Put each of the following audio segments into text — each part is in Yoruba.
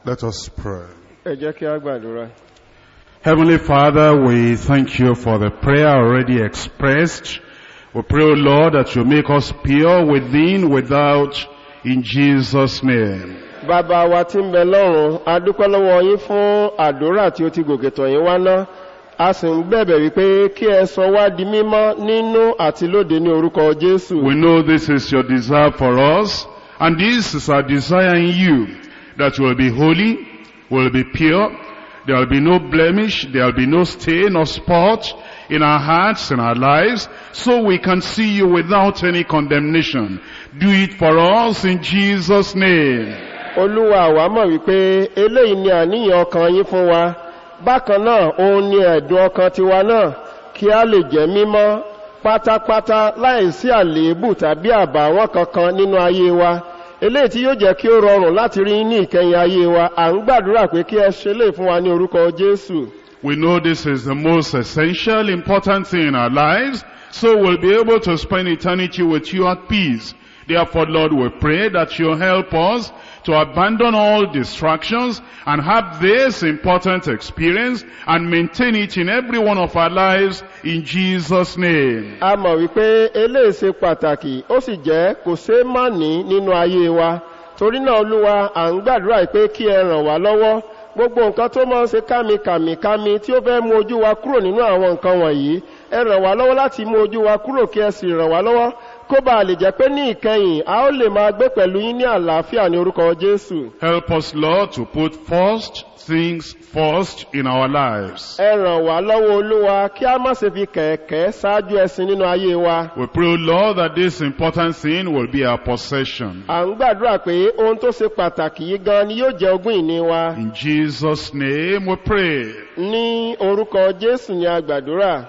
Let us pray. ẹ jẹ́ kí a gbàdúrà. Heavenly Father, we thank you for the prayer already expressed. We pray, O Lord, that you make us pure within, without, in Jesus' name. bàbá wa tí ń bẹ lọ́run a dúpẹ́ lọ́wọ́ yín fún àdúrà tí ó ti gòkè tọ̀ yín wá ná a sì ń bẹ̀bẹ̀ wípé kí ẹ sọ wá di mímọ́ nínú àti lóde ní orúkọ jésù. We know this is your desire for us, and this is our desire in you, that you will be holy, will be pure, there will be no blemish, there will be no stain or spot in our hearts, in our lives, so we can see you without any condemnation. Do it for us in Jesus' name. olúwa àwa mọ̀ wípé eléyìí ni àníyàn ọkàn yín fún wa bákan náà òun ni ẹ̀dùn ọkàn tiwa náà kí a lè jẹ́ mímọ́ pátápátá láìsí àléébù tàbí àbàwọ́n kankan nínú ayé wa eléyìí tí yóò jẹ́ kí ó rọrùn láti rí ní ìkẹyìn ayé wa à ń gbàdúrà pé kí ẹ ṣe lè fún wa ní orúkọ jésù. We know this is the most essential, important thing in our lives, so we'll be able to spend eternity with you at peace. Therefore, Lord, we pray that you help us to abandon all distractions and have this important experience and maintain it in every one of our lives in Jesus' name. a mọ̀ wípé eléyìí ṣe pàtàkì ó sì jẹ́ kò ṣeé má ní nínú ayé wa torí náà olúwa à ń gbàdúrà pé kí ẹ ràn wá lọ́wọ́ gbogbo nǹkan tó máa ń ṣe kámikàmìkámi tí ó fẹ́ mú ojú wa kúrò nínú àwọn nǹkan wọ̀nyí ẹ ràn wá lọ́wọ́ láti mú ojú wa kúrò kí ẹ sì ràn wá lọ́wọ́ kó bá lè jẹ́ pé ní ìkẹyìn a ó lè máa gbé pẹ̀lú yín ní àlàáfíà ní orúkọ jésù Help us, Lord, to put first things first in our lives. ẹ ràn wá lọ́wọ́ olúwa kí a má ṣe fi kẹ̀kẹ́ ṣáájú ẹṣin nínú ayé wa We pray, Lord, that this important thing will be our possession. à ń gbàdúrà pé ohun tó ṣe pàtàkì yìí gan ni yóò jẹ ogún ìní wa In Jesus' name we pray. ní orúkọ jésù ni a gbàdúrà.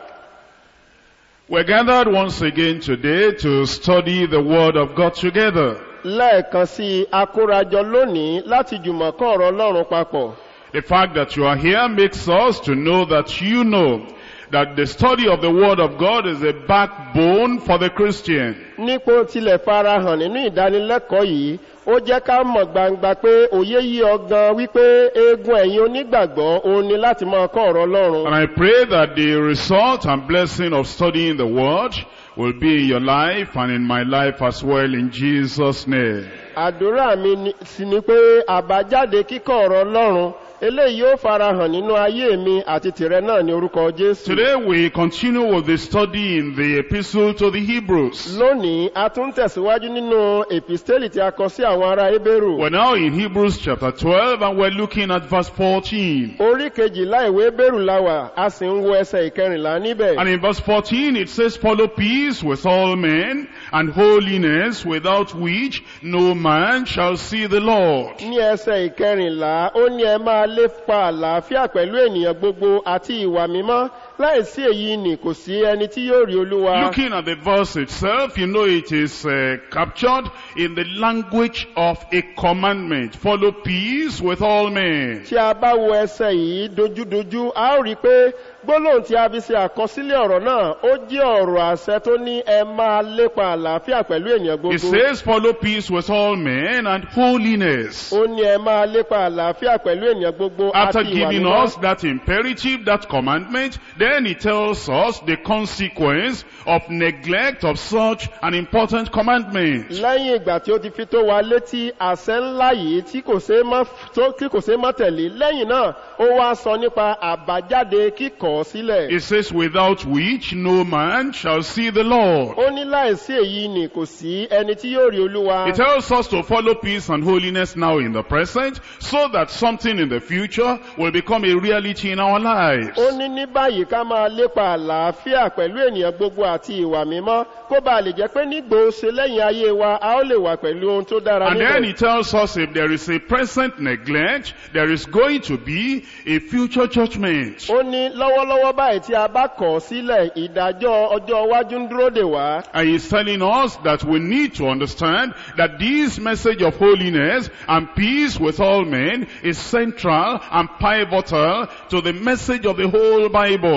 We're gathered once again today to study the Word of God together. lẹ́ẹ̀kan sí i akórajọ lónìí láti jùmọ̀ kọ́ ọ̀rọ̀ ọlọ́run papọ̀. The fact that you are here makes us to know that you know that the study of the Word of God is a backbone for the Christian. nípò tilẹ̀ farahàn nínú ìdánilẹ́kọ̀ọ́ yìí ó jẹ́ ká mọ̀ gbangba pé òye yí ọ gan wípé eegun ẹ̀yin onígbàgbọ́ òun ni láti máa kọ́ ọ̀rọ̀ ọlọ́run. And I pray that the result and blessing of studying the Word will be in your life and in my life as well in Jesus' name. àdúrà mi ni- sì ni pé àbájáde kíkọ́ ọ̀rọ̀ ọlọ́run eléyìí yóò farahàn nínú ayé mi àti tìrẹ náà ní orúkọ jésù. Today we continue with the study in the epistle to the Hebrews. lónìí a tún tẹ̀síwájú nínú èpìstélì tí a kọ sí àwọn ará ebéèrú. We're now in Hebrews chapter 12 and we're looking at verse 14. orí kejìlá ìwé bẹ́rù láwà a sì ń wo ẹsẹ̀ ìkẹrìnlá níbẹ̀. And in verse 14 it says, Follow peace with all men and holiness without which no man shall see the Lord. ní ẹsẹ̀ ìkẹrìnlá ó ní ẹ máa lépa àlàáfíà pẹ̀lú ènìyàn gbogbo àti ìwà mímọ́ láìsí èyí ni kò sí ẹni tí yóò rí olúwa. Looking at the verse itself, you know it is uh, captured in the language of a commandment. Follow peace with all men. tí a bá wo ẹsẹ̀ yìí dojúdojú a ó rí i pé gbólóhùn tí a fi ṣe àkọsílẹ̀ ọ̀rọ̀ náà ó jẹ́ ọ̀rọ̀ àṣẹ tó ní ẹ máa lépa àlàáfíà pẹ̀lú ènìyàn It gbogbo. says, Follow peace with all men and holiness. ó ní ẹ máa lépa àlàáfíà pẹ̀lú ènìyàn gbogbo After àti ìwà giving mímọ́. us that imperative, that commandment, then he tells us the consequence of neglect of such an important commandment. lẹ́yìn ìgbà tí ó ti fi tó wa létí àṣẹ ńlá yìí tí kò ṣeé má tó- tí kò ṣeé má tẹ̀lé lẹ́yìn náà ó wá sọ nípa àbájáde kíkọ̀ ọ́ sílẹ̀. It says, without which no man shall see the Lord. ó ní láìsí èyí ni kò sí ẹni tí yóò rí olúwa. It tells us to follow peace and holiness now in the present, so that something in the future will become a reality in our lives. ó ní ní báyìí ká máa lépa àlàáfíà pẹ̀lú ènìyàn gbogbo àti ìwà mímọ́ kó bá lè jẹ́ pé nígbò ṣe lẹ́yìn ayé wa a ó lè wà pẹ̀lú ohun tó dára And then he níbẹ̀. tells us if there is a present neglect, there is going to be a future judgment. ó ní lọ́wọ́lọ́wọ́ báyìí tí a bá kọ̀ ọ́ sílẹ̀ ìdájọ́ ọjọ́ iwájú ń dúró dè wá. And he's telling us that we need to understand that this message of holiness and peace with all men is central and pivotal to the message of the whole Bible.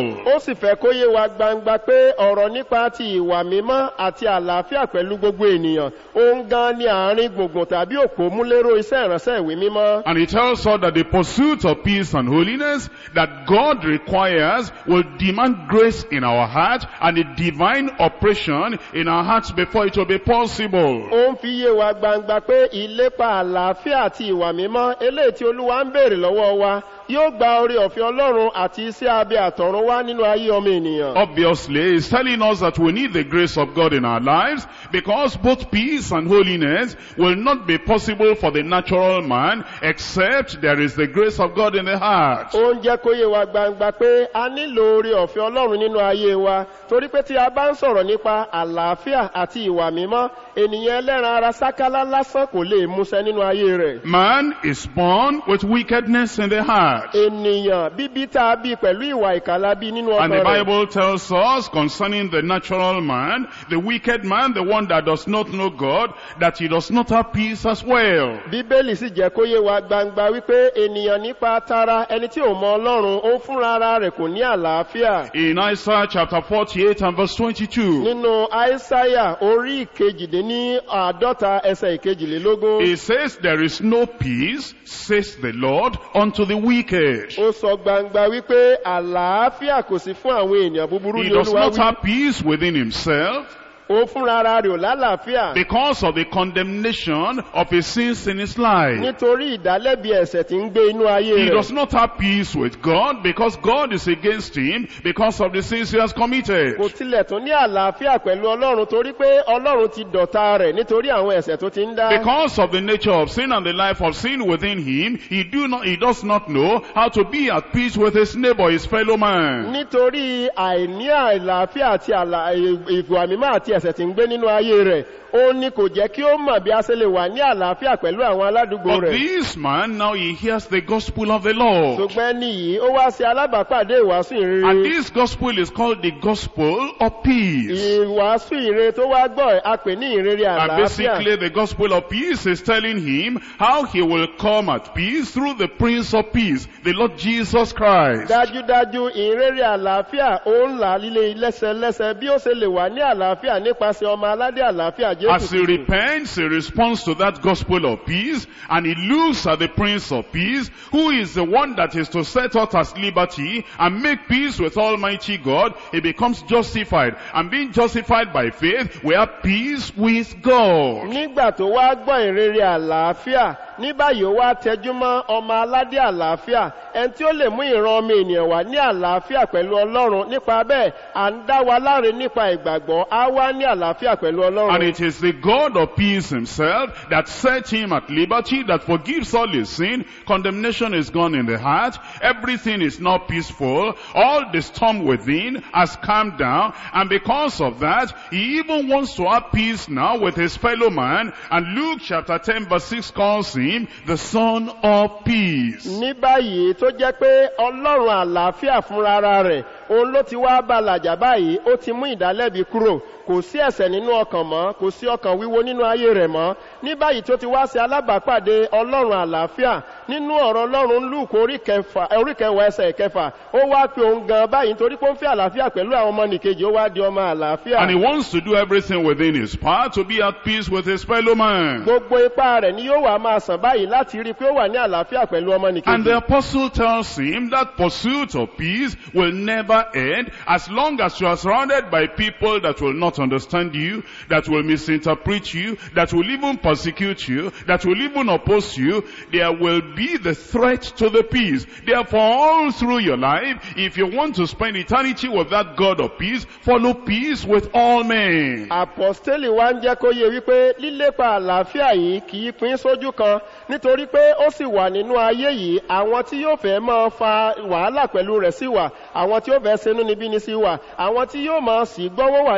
possible. ó sì fẹ́ kó yé wa gbangba pé ọ̀rọ̀ nípa ti ìwà mímọ́ àti àlàáfíà pẹ̀lú gbogbo ènìyàn òun gan ni àárín gbùngbùn tàbí òpó múléró iṣẹ́ ìránṣẹ́ ìwé mímọ́ And he tells us that the pursuit of peace and holiness that God requires will demand grace in our heart and a divine operation in our hearts before it will be possible. ó ń fi yé wa gbangba pé ìlépa àlàáfíà àti ìwà mímọ́ eléyìí tí olúwa ń béèrè lọ́wọ́ wa yóò gba orí ọ̀fẹ́ ọlọ́run àti iṣẹ́ abẹ àtọ̀run wá nínú ayé ọmọ ènìyàn. Obviously, he's telling us that we need the grace of God in our lives because both peace and holiness will not be possible for the natural man except there is the grace of God in the heart. ó ń jẹ́ kó yé wa gbangba pé a nílò orí ọ̀fẹ́ ọlọ́run nínú ayé wa torí pé tí a bá ń sọ̀rọ̀ nípa àlàáfíà àti ìwà mímọ́ ènìyàn ẹlẹ́ran ara sákálá lásán kò lè múṣẹ nínú ayé rẹ̀. Man is born with wickedness in the heart. ènìyàn bíbí tá a bí pẹ̀lú ìwà ìkàlà bí nínú And the ọkàn rẹ̀. Bible tells us concerning the natural man, the wicked man, the one that does not know God, that he does not have peace as well. bíbélì sì jẹ́ kó yé wa gbangba wípé ènìyàn nípa tara ẹni tí ò mọ ọlọ́run ó fúnra ara rẹ̀ kò ní àlàáfíà. In Isaiah chapter 48 and verse 22, nínú àìsáyà orí ìkejìdínní àádọ́ta ẹsẹ̀ ìkejìlélógún it says, There is no peace, says the Lord, unto the wicked. ó sọ gbangba wípé àlàáfíà kò sí fún àwọn èèyàn búburú He ní does olúwa not wí have peace within himself ó fúnra ara rẹ̀ ò lálàáfíà because of the condemnation of his sins in his life. nítorí ìdálẹ́bi ẹ̀sẹ̀ tí ń gbé inú ayé He rẹ̀ does not have peace with God because God is against him because of the sins he has committed. kò tilẹ̀ tún ní àlàáfíà pẹ̀lú ọlọ́run torí pé ọlọ́run ti dọ̀ta rẹ̀ nítorí àwọn ẹ̀sẹ̀ tó ti ń dá Because of the nature of sin and the life of sin within him, he do not, he does not know how to be at peace with his neighbor, his fellow man. nítorí àìní àìlàáfíà àti àlà- ìwà mímọ́ àti ẹ̀sẹ̀ tí ń gbé nínú ayé rẹ̀ ó ní kò jẹ́ kí ó mọ̀ bí a ṣe lè wà ní àlàáfíà pẹ̀lú àwọn aládùúgbò But rẹ̀ this man, now he hears the gospel of the Lord. ṣùgbọ́n níyì ó wá sí alábàápàdé ìwàásù And ìrere this gospel is called the gospel of peace. ìwàásù ìrere tó wá gbọ́ ẹ̀, a pè ní ìrere And àlàáfíà basically the gospel of peace is telling him how he will come at peace through the Prince of Peace, the Lord Jesus Christ. dájúdájú ìrere àlàáfíà ó ń là líle lẹ́sẹlẹ́sẹ bí ó ṣe lè wà ní àlàáfíà nípasẹ̀ ọmọ aládé àlàáfíà As he jésù Kristi. repents, he responds to that gospel of peace and he looks at the Prince of Peace who is the one that is to set us as liberty and make peace with Almighty God. He becomes justified and being justified by faith, we have peace with God. nígbà tó wá gbọ́ ìrere àlàáfíà ní báyìí ó wá tẹjú mọ́ ọmọ aládé àlàáfíà ẹni tí ó lè mú ìran ọmọ ènìyàn wá ní àlàáfíà pẹ̀lú ọlọ́run nípa bẹ́ẹ̀ à ń dá wa láre nípa ìgbàgbọ́ á wá ní àlàáfíà pẹ̀lú And ọlọ́run it is the God of peace himself that set him at liberty, that forgives all his sin. Condemnation is gone in the heart. Everything is now peaceful. All the storm within has calmed down. And because of that, he even wants to have peace now with his fellow man. And Luke chapter 10 verse 6 calls him the son of peace. ní báyìí tó jẹ́ pé ọlọ́run àlàáfíà fúnra ara rẹ̀ òun ló ti wá bá làjà báyìí ó ti mú ìdálẹ́bi kúrò kò sí ẹ̀sẹ̀ nínú ọkàn mọ́ kò sí ọkàn wíwo nínú ayé rẹ̀ mọ́ ní báyìí tó ti wá sí alábàápàdé ọlọ́run àlàáfíà nínú ọ̀rọ̀ ọlọ́run lùkù orí kẹfà- orí kẹwàá ẹsẹ̀ kẹfà ó wá pé òun gan báyìí nítorí pé ó ń fẹ́ àlàáfíà pẹ̀lú àwọn ọmọ nìkejì ó wá di ọmọ àlàáfíà And he wants to do everything within his power to be at peace with his fellow man. gbogbo ipá rẹ̀ ni yóò wá máa sàn báyìí láti rí i pé ó wà ní àlàáfíà pẹ̀lú ọmọ And nìkejì the apostle tells him that pursuit of peace will never end as long as you are surrounded by people that will not understand you, that will misinterpret you, that will even persecute you, that will even oppose you. There will be the threat to the peace. Therefore, all through your life, if you want to spend eternity with that God of peace, follow peace with all men. àpọ̀stélì wa ń jẹ́ kó yé wípé lílépa àlàáfíà yìí kì í pín sójú kan nítorí pé ó sì wà nínú ayé yìí àwọn tí yóò fẹ́ máa fa wàhálà pẹ̀lú rẹ̀ sí wà àwọn tí yóò fẹ́ sinú níbí ní sí wà àwọn tí yóò máa sì gbọ́wọ́ wà ní àrọ́wọ́tó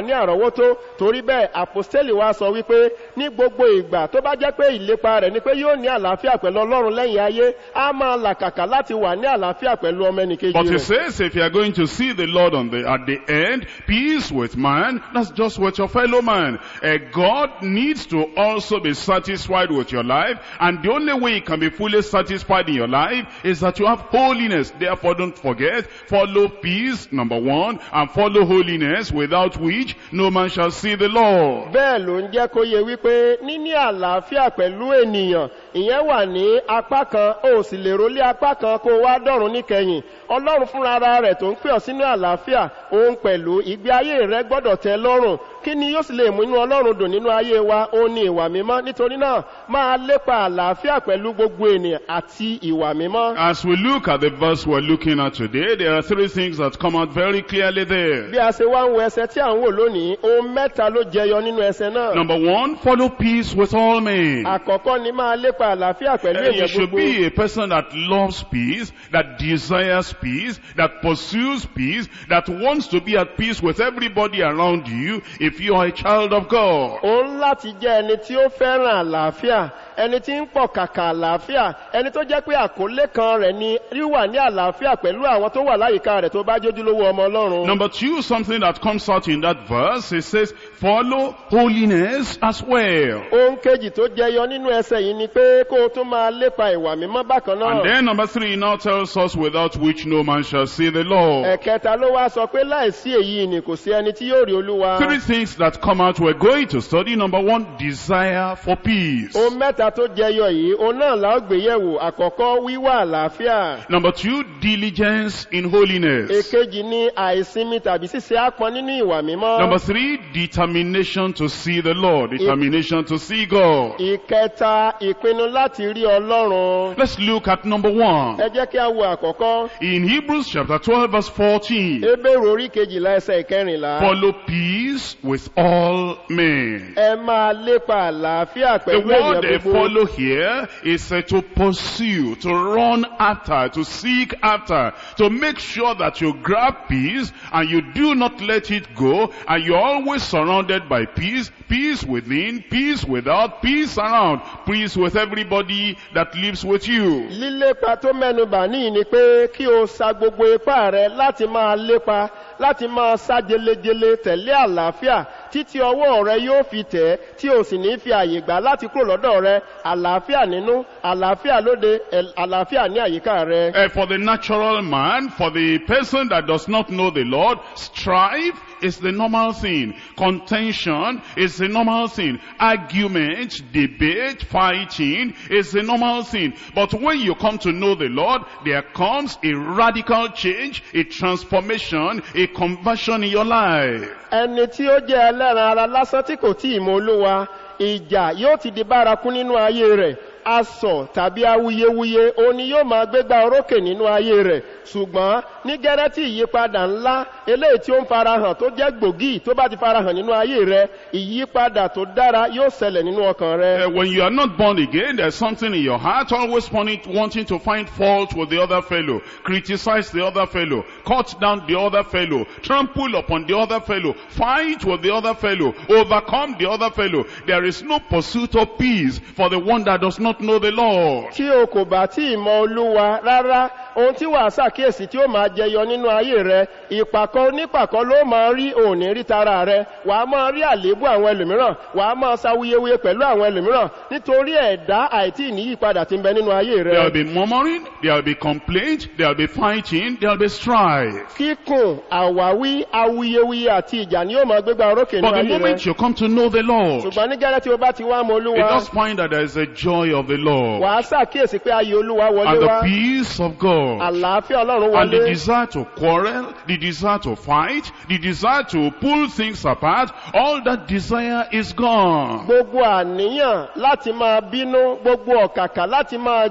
kó tó torí bẹ́ẹ̀ àpòstélì wa sọ wípé ní gbogbo ìgbà tó bá jẹ́ pé ìlépa rẹ̀ ni pé yóò ní àlàáfíà pẹ̀lú ọlọ́run lẹ́yìn ayé á máa làkàkà láti wà ní àlàáfíà pẹ̀lú ọmọ ẹnìkejì But he rẹ̀. says if you are going to see the Lord on the, at the end, peace with man, that's just with your fellow man. Uh, God needs to also be satisfied with your life, and the only way he can be fully satisfied in your life is that you have holiness. Therefore don't forget, follow peace, number one, and follow holiness, without which no man shall see the Lord. bẹ́ẹ̀ ló ń jẹ́ kó yẹ wípé níní àlàáfíà pẹ̀lú ènìyàn ìyẹn wà ní apá kan ó sì lè rólé apá kan kó wá dọ̀run níkẹyìn ọlọ́run fúnra ara rẹ̀ tó ń pè ọ́ sínú àlàáfíà òun pẹ̀lú ìgbé ayé rẹ gbọ́dọ̀ tẹ lọ́rùn kí ni yóò sì lè mú inú ọlọ́run dùn nínú ayé wa ó ní ìwà mímọ́ nítorí náà máa lépa àlàáfíà pẹ̀lú gbogbo ènìyàn àti ìwà mímọ́. As we look at the verse we're looking at today, there are three things that come out very clearly there. bí a ṣe wá ń wo ẹsẹ tí à ń wò lónìí ohun mẹ́ta ló jẹyọ nínú ẹsẹ náà. Number one, follow peace with all men. àkọ́kọ́ ni máa lépa àlàáfíà pẹ̀lú Uh, you ènìyàn should gbogbo. be a person that loves peace, that desires peace, that pursues peace, that wants to be at peace with everybody around you if you are a child of God. òun láti jẹ́ ẹni tí ó fẹ́ràn àlàáfíà ẹni tí ń pọ̀ kàkà àlàáfíà ẹni tó jẹ́ pé àkólé kan rẹ̀ ni wíwà ní àlàáfíà pẹ̀lú àwọn tó wà láyìíká rẹ̀ tó bá jójúlówó ọmọ ọlọ́run. Number two, something that comes out in that verse, it says, follow holiness as well. ohun kejì tó jẹyọ nínú ẹsẹ yìí ni pé kó o tún máa lépa ìwà mímọ́ bákan And náà. then number three now tells us, without which no man shall see the Lord. ẹ̀kẹta ló wá sọ pé láìsí èyí ni kò sí ẹni tí yóò rí olúwa. Three things that come out we're going to study. Number one, desire for peace. ohun mẹ́ta tó jẹyọ yìí òun náà la ó gbé yẹ̀wò àkọ́kọ́ wíwà àlàáfíà. Number two, diligence in holiness. èkejì ni àìsinmi tàbí ṣíṣe ápọn nínú ìwà mímọ́. Number three, determination to see the Lord, determination to see God. ìkẹta ìpinnu láti rí ọlọ́run. Let's look at number one. ẹ jẹ́ kí a wo àkọ́kọ́. In Hebrews chapter 12 verse 14, ebéèrè orí kejìlá ẹsẹ̀ ìkẹrìnlá. follow peace with all men. ẹ máa lépa àlàáfíà The pẹ̀lú word they ènìyàn gbogbo. follow here is uh, to pursue, to run after, to seek after, to make sure that you grab peace and you do not let it go and you're always surrounded by peace, peace within, peace without, peace around, peace with everybody that lives with you. lílépa tó mẹ́nubà níyì ni pé kí o sa gbogbo ipá rẹ láti máa lépa láti máa sá jelejele tẹ̀lé àlàáfíà títí ọwọ́ rẹ yóò fi tẹ̀ tí o sì ní fi àyè gbà láti kúrò lọ́dọ̀ rẹ àlàáfíà nínú àlàáfíà lóde ẹ̀- àlàáfíà ní àyíká rẹ. Uh, for the natural man, for the person that does not know the Lord, strife is the normal thing. Contention is the normal thing. Argument, debate, fighting is the normal thing. But when you come to know the Lord, there comes a radical change, a transformation, a conversion in your life. ẹni tí ó jẹ́ ẹlẹ́ran ara lásán tí kò tí ì mọ olúwa ìjà yóò ti di bárakú nínú ayé rẹ̀ asọ̀ tàbí awuyewuye òun ni yóò máa gbégbá orókè nínú ayé rẹ̀ ṣùgbọ́n ní gẹ́rẹ́ tí ìyípadà ńlá eléyìí tí ó ń farahàn tó jẹ́ gbòógì tó bá ti farahàn nínú ayé rẹ̀ ìyípadà tó dára yóò ṣẹlẹ̀ nínú ọkàn rẹ̀. Uh, when you are not born again, there's something in your heart always wanting, wanting to find fault with the other fellow, criticize the other fellow, cut down the other fellow, trample upon the other fellow, fight with the other fellow, overcome the other fellow. There is no pursuit of peace for the one that does not know the Lord. tí o kò bá tí ì mọ olúwa rárá ohun tí wàá ṣàkíyèsí tí ó máa jẹyọ nínú ayé rẹ ìpàkọ onípàkọ ló máa rí òní rí tara rẹ wàá máa rí àléébù àwọn ẹlòmíràn wàá máa ṣawuyewuye pẹ̀lú àwọn ẹlòmíràn nítorí ẹ̀dá àìtí ìníyípadà ti ń bẹ nínú ayé There will rẹ. be murmuring, there will be complaint, there will be fighting, there will be strife. kíkùn àwáwí awuyewuye àti ìjà ni yóò máa gbégbá orókè But nínú the ayé rẹ. moment you come to know the Lord, ṣùgbọ́n ní gẹ́rẹ́ tí o bá ti wá mọ you olúwa just find that there is a joy of the Lord wàá ṣàkíyèsí pé ayé olúwa wọlé and wá the peace of God. àlàáfíà ọlọ́run And the wọlé. desire to quarrel, the desire to fight, the desire to pull things apart, all that desire is gone. gbogbo àníyàn láti máa bínú gbogbo ọ̀kàkà láti máa jà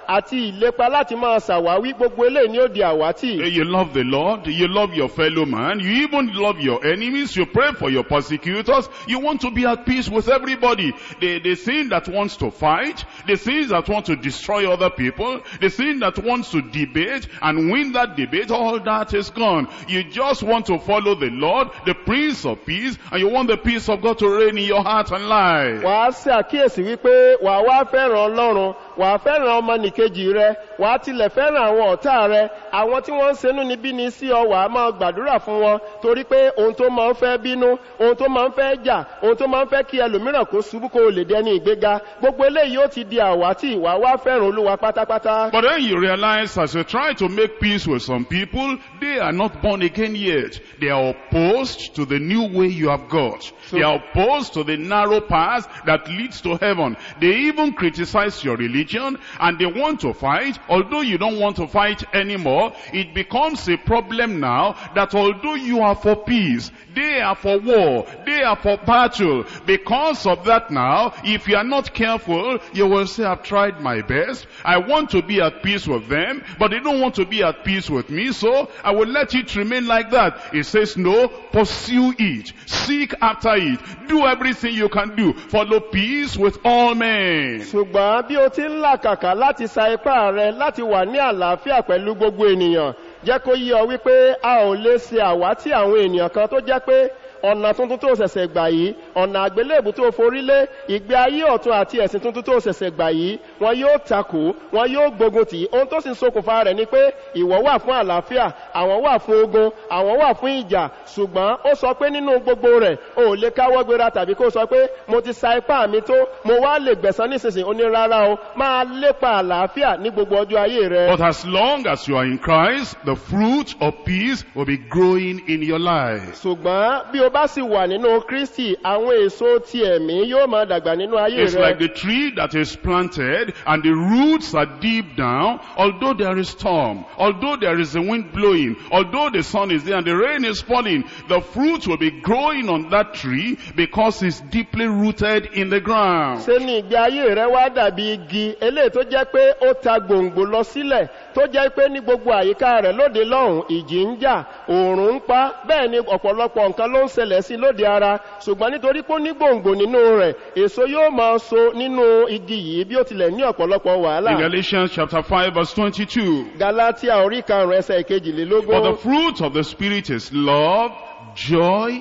àti ìlépa láti máa ṣàwáwí gbogbo eléyìí ni ó di àwátì. You love the Lord, you love your fellow man, you even love your enemies, you pray for your persecutors, you want to be at peace with everybody. The, the sin that wants to fight, the sin that wants to destroy other people, the sin that wants to debate and win that debate, all that is gone. You just want to follow the Lord, the Prince of Peace, and you want the peace of God to reign in your heart and life. wà á ṣe àkíyèsí wípé wà á wá fẹ́ràn ọlọ́run wà á fẹ́ràn ọmọnìkejì rẹ wà á tilẹ̀ fẹ́ràn àwọn ọ̀tá rẹ àwọn tí wọ́n ń senú ni bí ni sí ọ wà á máa gbàdúrà fún wọn torí pé ohun tó máa ń fẹ́ bínú ohun tó máa ń fẹ́ jà ohun tó máa ń fẹ́ kí ẹlòmíràn kó ṣubú kó o lè dẹni ìgbéga gbogbo eléyìí ó ti di àwátì wà á wá fẹ́ràn olúwa pátápátá. But then you realize as you try to make peace with some people, they are not born again yet. They are opposed to the new way you have got. they are opposed to the narrow path that leads to heaven. They even criticize your religion and they want to fight. Although you don't want to fight anymore, it becomes a problem now that although you are for peace, they are for war, they are for battle. Because of that now, if you are not careful, you will say, I've tried my best. I want to be at peace with them, but they don't want to be at peace with me, so I will let it remain like that. It says, no, pursue it. Seek after it. Do everything you can do. Follow peace with all men. ṣùgbọ́n bí o ti ń làkàkà láti sa ipá rẹ láti wà ní àlàáfíà pẹ̀lú gbogbo ènìyàn jẹ́ kó yí ọ wípé a ò lè ṣe àwátì àwọn ènìyàn kan tó jẹ́ pé ọ̀nà tuntun tó ṣẹ̀ṣẹ̀ gbà yìí ọ̀nà àgbélébù tó forí lé ìgbé ayé ọ̀tun àti ẹ̀sìn tuntun tó ṣẹ̀ṣẹ̀ gbà yìí wọn yóò takò wọn yóò gbógun tì í ohun tó sì ń ṣokùnfà rẹ̀ ni pé ìwọ wà fún àlàáfíà àwọn wà fún ogun àwọn wà fún ìjà ṣùgbọ́n ó sọ pé nínú gbogbo rẹ̀ o ò lè káwọ́ gbéra tàbí kó sọ pé mo ti sa ipá mi tó mo wá lè gbẹ̀san nísinsìnyí ó ní rárá o máa lépa àlàáfíà ní gbogbo ọjọ́ ayé rẹ. But as long as you are in Christ, the fruit of peace will be growing in your life. ṣùgbọ́n bí o bá sì wà nínú kristi àwọn èso ti ẹ̀mí yóò máa dàgbà nínú ayé It's like rẹ the tree that is planted and the roots are deep down, although there is storm, although there is a wind blowing, although the sun is there and the rain is falling, the fruit will be growing on that tree because it's deeply rooted in the ground. ṣé ní ìgbé ayé rẹ wá dàbí igi eléyìí tó jẹ́ pé ó ta gbòǹgbò lọ sílẹ̀ tó jẹ́ pé ní gbogbo àyíká rẹ̀ lóde lọ́hùn ìjì ń jà òòrùn ń pa bẹ́ẹ̀ ni ọ̀pọ̀lọpọ̀ nǹkan ló ń ṣẹlẹ̀ sí lóde ara ṣùgbọ́n nítorí pé ó ní gbòǹgbò nínú rẹ̀ èso yóò máa so nínú igi yìí bí ó tilẹ̀ ní ọ̀pọ̀lọpọ̀ In wàhálà Galatians chapter 5 verse 22. galatia orí karùn-ún ẹsẹ̀ For the ìkejìlélógún fruit of the Spirit is love, joy,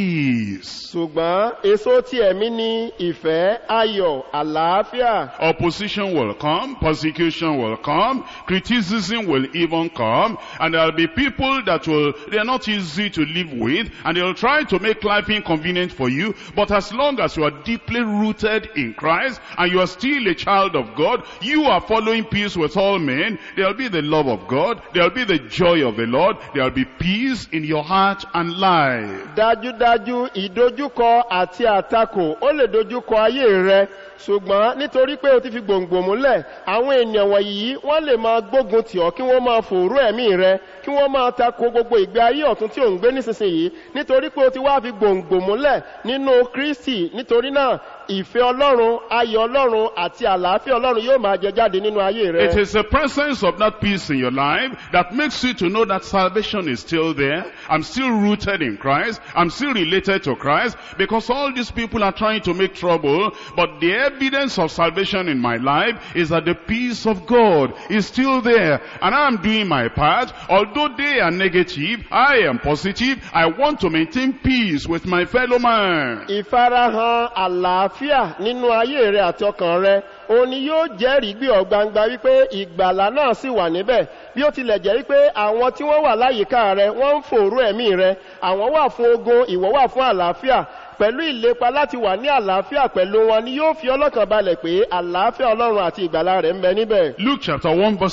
peace. ṣùgbọ́n èso ti ẹ̀mí ni ìfẹ́ ayọ̀ àlàáfíà Opposition will come, persecution will come, criticism will even come, and there'll be people that will, they're not easy to live with, and they'll try to make life inconvenient for you, but as long as you are deeply rooted in Christ, and you are still a child of God, you are following peace with all men, there'll be the love of God, there'll be the joy of the Lord, there'll be peace in your heart and life. dájúdájú ìdojúkọ àti àtakò ó lè dojúkọ ayé rẹ ṣùgbọ́n nítorí pé o ti fi gbòǹgbò múlẹ̀ àwọn ènìyàn wọ̀nyí wọ́n lè máa gbógun tì ọ́ kí wọ́n máa fòrú ẹ̀mí rẹ kí wọ́n máa tako gbogbo ìgbé ayé ọ̀tún tí ò ń gbé nísinsìnyí nítorí pé o ti wá fi gbòǹgbò múlẹ̀ nínú kristi nítorí náà ìfẹ́ ọlọ́run ayọ̀ ọlọ́run àti àlàáfíà ọlọ́run yóò máa jẹ jáde nínú ayé rẹ. It is the presence of that peace in your life that makes you to know that salvation is still there. I'm still rooted in Christ. I'm still related to Christ because all these people are trying to make trouble. But the evidence of salvation in my life is that the peace of God is still there. And I'm doing my part. Although they are negative, I am positive. I want to maintain peace with my fellow man. ìfarahàn àlàáfíà nínú ayé rẹ àti ọkàn rẹ òun ni yóò jẹ́rìí gbé ọ gbangba wípé ìgbàlá náà sì wà níbẹ̀ bí ó tilẹ̀ jẹ́ wípé àwọn tí wọ́n wà láyìíká rẹ wọ́n ń fòrú ẹ̀mí rẹ àwọn wà fún ogun ìwọ wà fún àlàáfíà pẹ̀lú ìlépa láti wà ní àlàáfíà pẹ̀lú wọn ni yóò fi ọlọ́kàn balẹ̀ pé àlàáfíà ọlọ́run àti ìgbàlá rẹ̀ ń bẹ níbẹ̀. Luke chapter 1 verse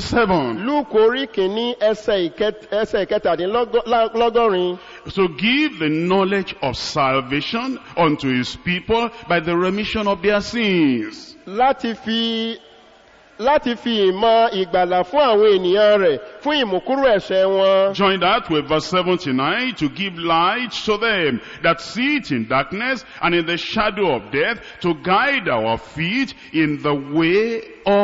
77. lúùkù orí kìíní ẹsẹ̀ ìkẹt- ẹsẹ̀ ìkẹtàdínlọ́gọ́rin to give the knowledge of salvation unto his people by the remission of their sins. láti fi láti fi ìmọ̀ ìgbàlà fún àwọn ènìyàn rẹ̀ fún ìmùkúrò ẹ̀ṣẹ̀ wọn. Join that with verse 79 to give light to them that sit in darkness and in the shadow of death to guide our feet in the way of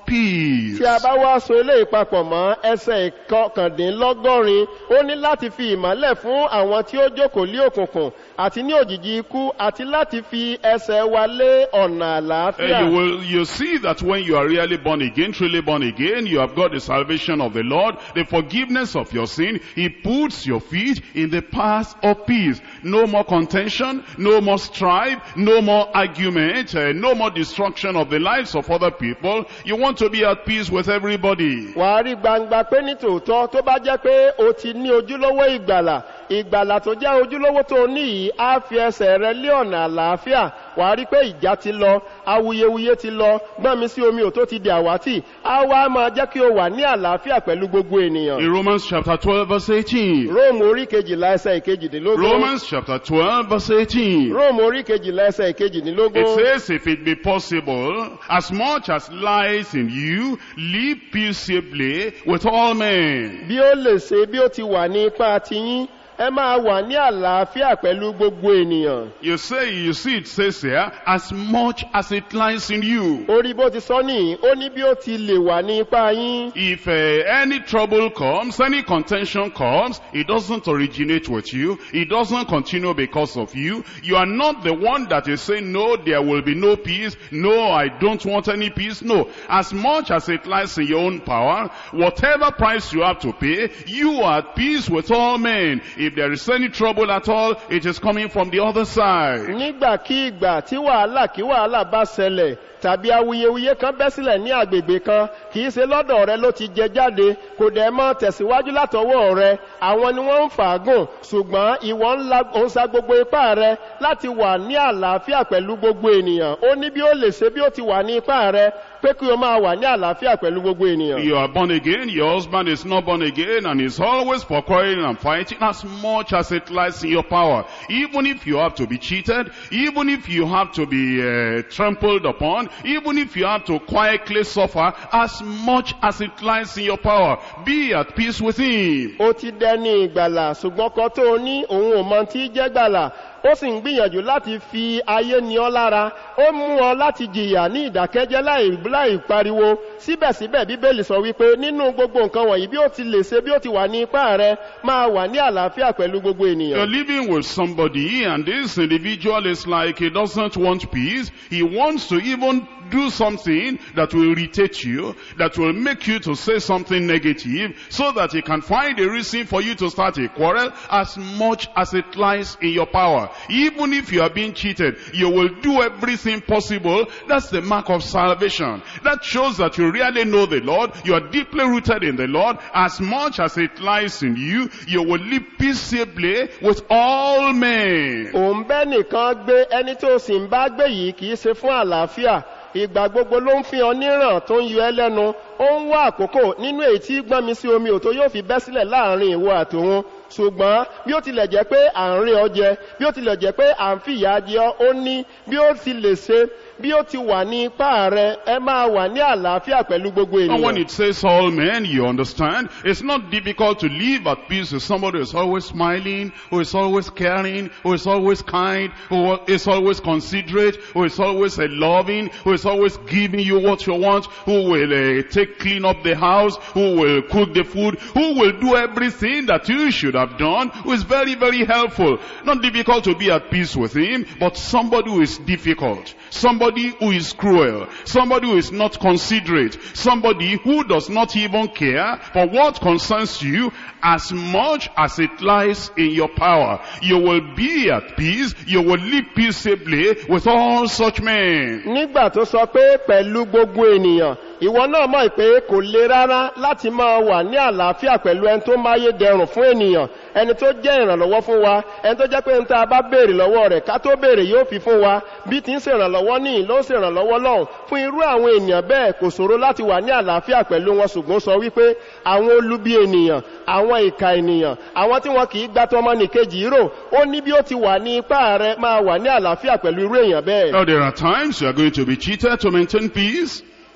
peace. tí a bá wá so eléyìí papọ̀ mọ́ ẹsẹ̀ ìkọkàndínlọ́gọ́rin ó ní láti fi ìmọ́lẹ̀ fún àwọn tí ó jókòó lé òkùnkùn àti ní òjìji ikú àti láti fi ẹsẹ̀ wa lé ọ̀nà And àlàáfíà. you will you see that when you are really born again, truly born again, you have got the salvation of the Lord, the forgiveness of your sin. He puts your feet in the path of peace. No more contention, no more strife, no more argument, uh, no more destruction of the lives of other people. You want to be at peace with everybody. wà á rí gbangba pé ní tòótọ́ tó bá jẹ́ pé o ti ní ojúlówó ìgbàlà ìgbàlà tó jẹ́ ojúlówó tó ní yìí á fi ẹsẹ̀ rẹ lé ọ̀nà àlàáfíà wà á rí pé ìjà ti lọ awuyewuye ti lọ gbọ́n mi sí omi ò tó ti di àwátì á wá máa jẹ́ kí o wà ní àlàáfíà pẹ̀lú gbogbo ènìyàn. In Romans chapter 12 verse 18. róòmù orí kejìlá ẹsẹ̀ ìkejìdínlógún. Romans chapter 12 verse 18. róòmù orí kejìlá ẹsẹ̀ ìkejìdínlógún. It says, if it be possible, as much as lies in you, live peaceably with all men. bí ó lè ṣe bí ó ti wà ní ipá tiyín ẹ máa wà ní àlàáfíà pẹ̀lú gbogbo ènìyàn. You say, you see it says here, as much as it lies in you. orí bó ti sọ nìyí ó ní bí ó ti lè wà ní ipá yín. If uh, any trouble comes, any contention comes, it doesn't originate with you. It doesn't continue because of you. You are not the one that is saying, no, there will be no peace. No, I don't want any peace. No. As much as it lies in your own power, whatever price you have to pay, you are at peace with all men. If there is any trouble at all, it is coming from the other side. nígbàkígbà tí wàhálà kí wàhálà bá ṣẹlẹ̀ tàbí awuyewuye kan bẹ́ sílẹ̀ ní agbègbè kan kì í ṣe lọ́dọ̀ rẹ ló ti jẹ jáde kò dẹ̀ mọ́ tẹ̀síwájú látọwọ́ rẹ àwọn ni wọ́n ń fàágùn ṣùgbọ́n ìwọ ń la òun sa gbogbo ipá rẹ láti wà ní àlàáfíà pẹ̀lú gbogbo ènìyàn ó ní bí ó lè ṣe bí ó ti wà ní ipá rẹ pé kí o máa wà ní àlàáfíà pẹ̀lú gbogbo ènìyàn. You are born again, your husband is not born again, and is always for quarreling and fighting as much as it lies in your power. Even if you have to be cheated, even if you have to be uh, trampled upon, even if you have to quietly suffer, as much as it lies in your power, be at peace with him. ó ti dẹni ìgbàlà ṣùgbọ́n kan tó o ní òun ò mọ tí í jẹ́ gbàlà ó sì ń gbìyànjú láti fi ayé ni ọ lára ó mú ọ láti jìyà ní ìdákẹ́jẹ́ láì láì pariwo síbẹ̀síbẹ̀ bíbélì sọ wípé nínú gbogbo nǹkan wọ̀nyí bí ó ti lè ṣe bí ó ti wà ní ipá rẹ máa wà ní àlàáfíà pẹ̀lú gbogbo You're ènìyàn. living with somebody and this individual is like he doesn't want peace. He wants to even do something that will irritate you, that will make you to say something negative so that he can find a reason for you to start a quarrel as much as it lies in your power. Even if you are being cheated, you will do everything possible. That's the mark of salvation. That shows that you really know the Lord. You are deeply rooted in the Lord. As much as it lies in you, you will live peaceably with all men. òun bẹ́ nìkan gbé ẹni tó sì ń bá gbé yìí kì í ṣe fún àlàáfíà ìgbà gbogbo ló ń fi ọ níràn tó ń yọ ẹ lẹ́nu ó ń wá àkókò nínú èyí tí gbọ́n mi sí omi òtó yóò fi bẹ́ sílẹ̀ láàrin ìwọ àtòun ṣùgbọ́n bí ó tilẹ̀ jẹ́ pé à ń rí ọ jẹ bí ó tilẹ̀ jẹ́ pé à ń fìyà jẹ ọ ó ní bí ó ti lè ṣe bí ó ti wà ní ipá rẹ ẹ máa wà ní àlàáfíà pẹ̀lú gbogbo And when ènìyàn. it says all men, you understand, it's not difficult to live at peace with somebody who is always smiling, who is always caring, who is always kind, who is always considerate, who is always uh, loving, who is always giving you what you want, who will uh, take clean up the house, who will cook the food, who will do everything that you should have done, who is very, very helpful. Not difficult to be at peace with him, but somebody who is difficult, somebody who is cruel, somebody who is not considerate, somebody who does not even care for what concerns you as much as it lies in your power. You will be at peace, you will live peaceably with all such men. nígbà tó sọ pé pẹ̀lú gbogbo ènìyàn ìwọ náà mọ̀ pé kò le rárá láti máa wà ní àlàáfíà pẹ̀lú ẹni tó máyé dẹrùn fún ènìyàn ẹni tó jẹ́ ìrànlọ́wọ́ fún wa ẹni tó jẹ́ pé ń ta bá béèrè lọ́wọ́ rẹ̀ ká tó béèrè yóò fi fún wa bí ti ń ṣèrànlọ́wọ́ ní ló ń ṣèrànlọ́wọ́ lọ́hùn fún irú àwọn ènìyàn bẹ́ẹ̀ kò ṣòro láti wà ní àlàáfíà pẹ̀lú wọn ṣùgbọ́n ó sọ wípé àwọn olubi ènìyàn àwọn ìka ènìyàn àwọn tí wọn kì í gbà tọmọ nìkejì rò ó ní bí ó ti wà ní ipá rẹ máa wà ní àlàáfíà pẹ̀lú irú èèyàn bẹ́ẹ̀. Now there are times you are going to be cheated to maintain peace.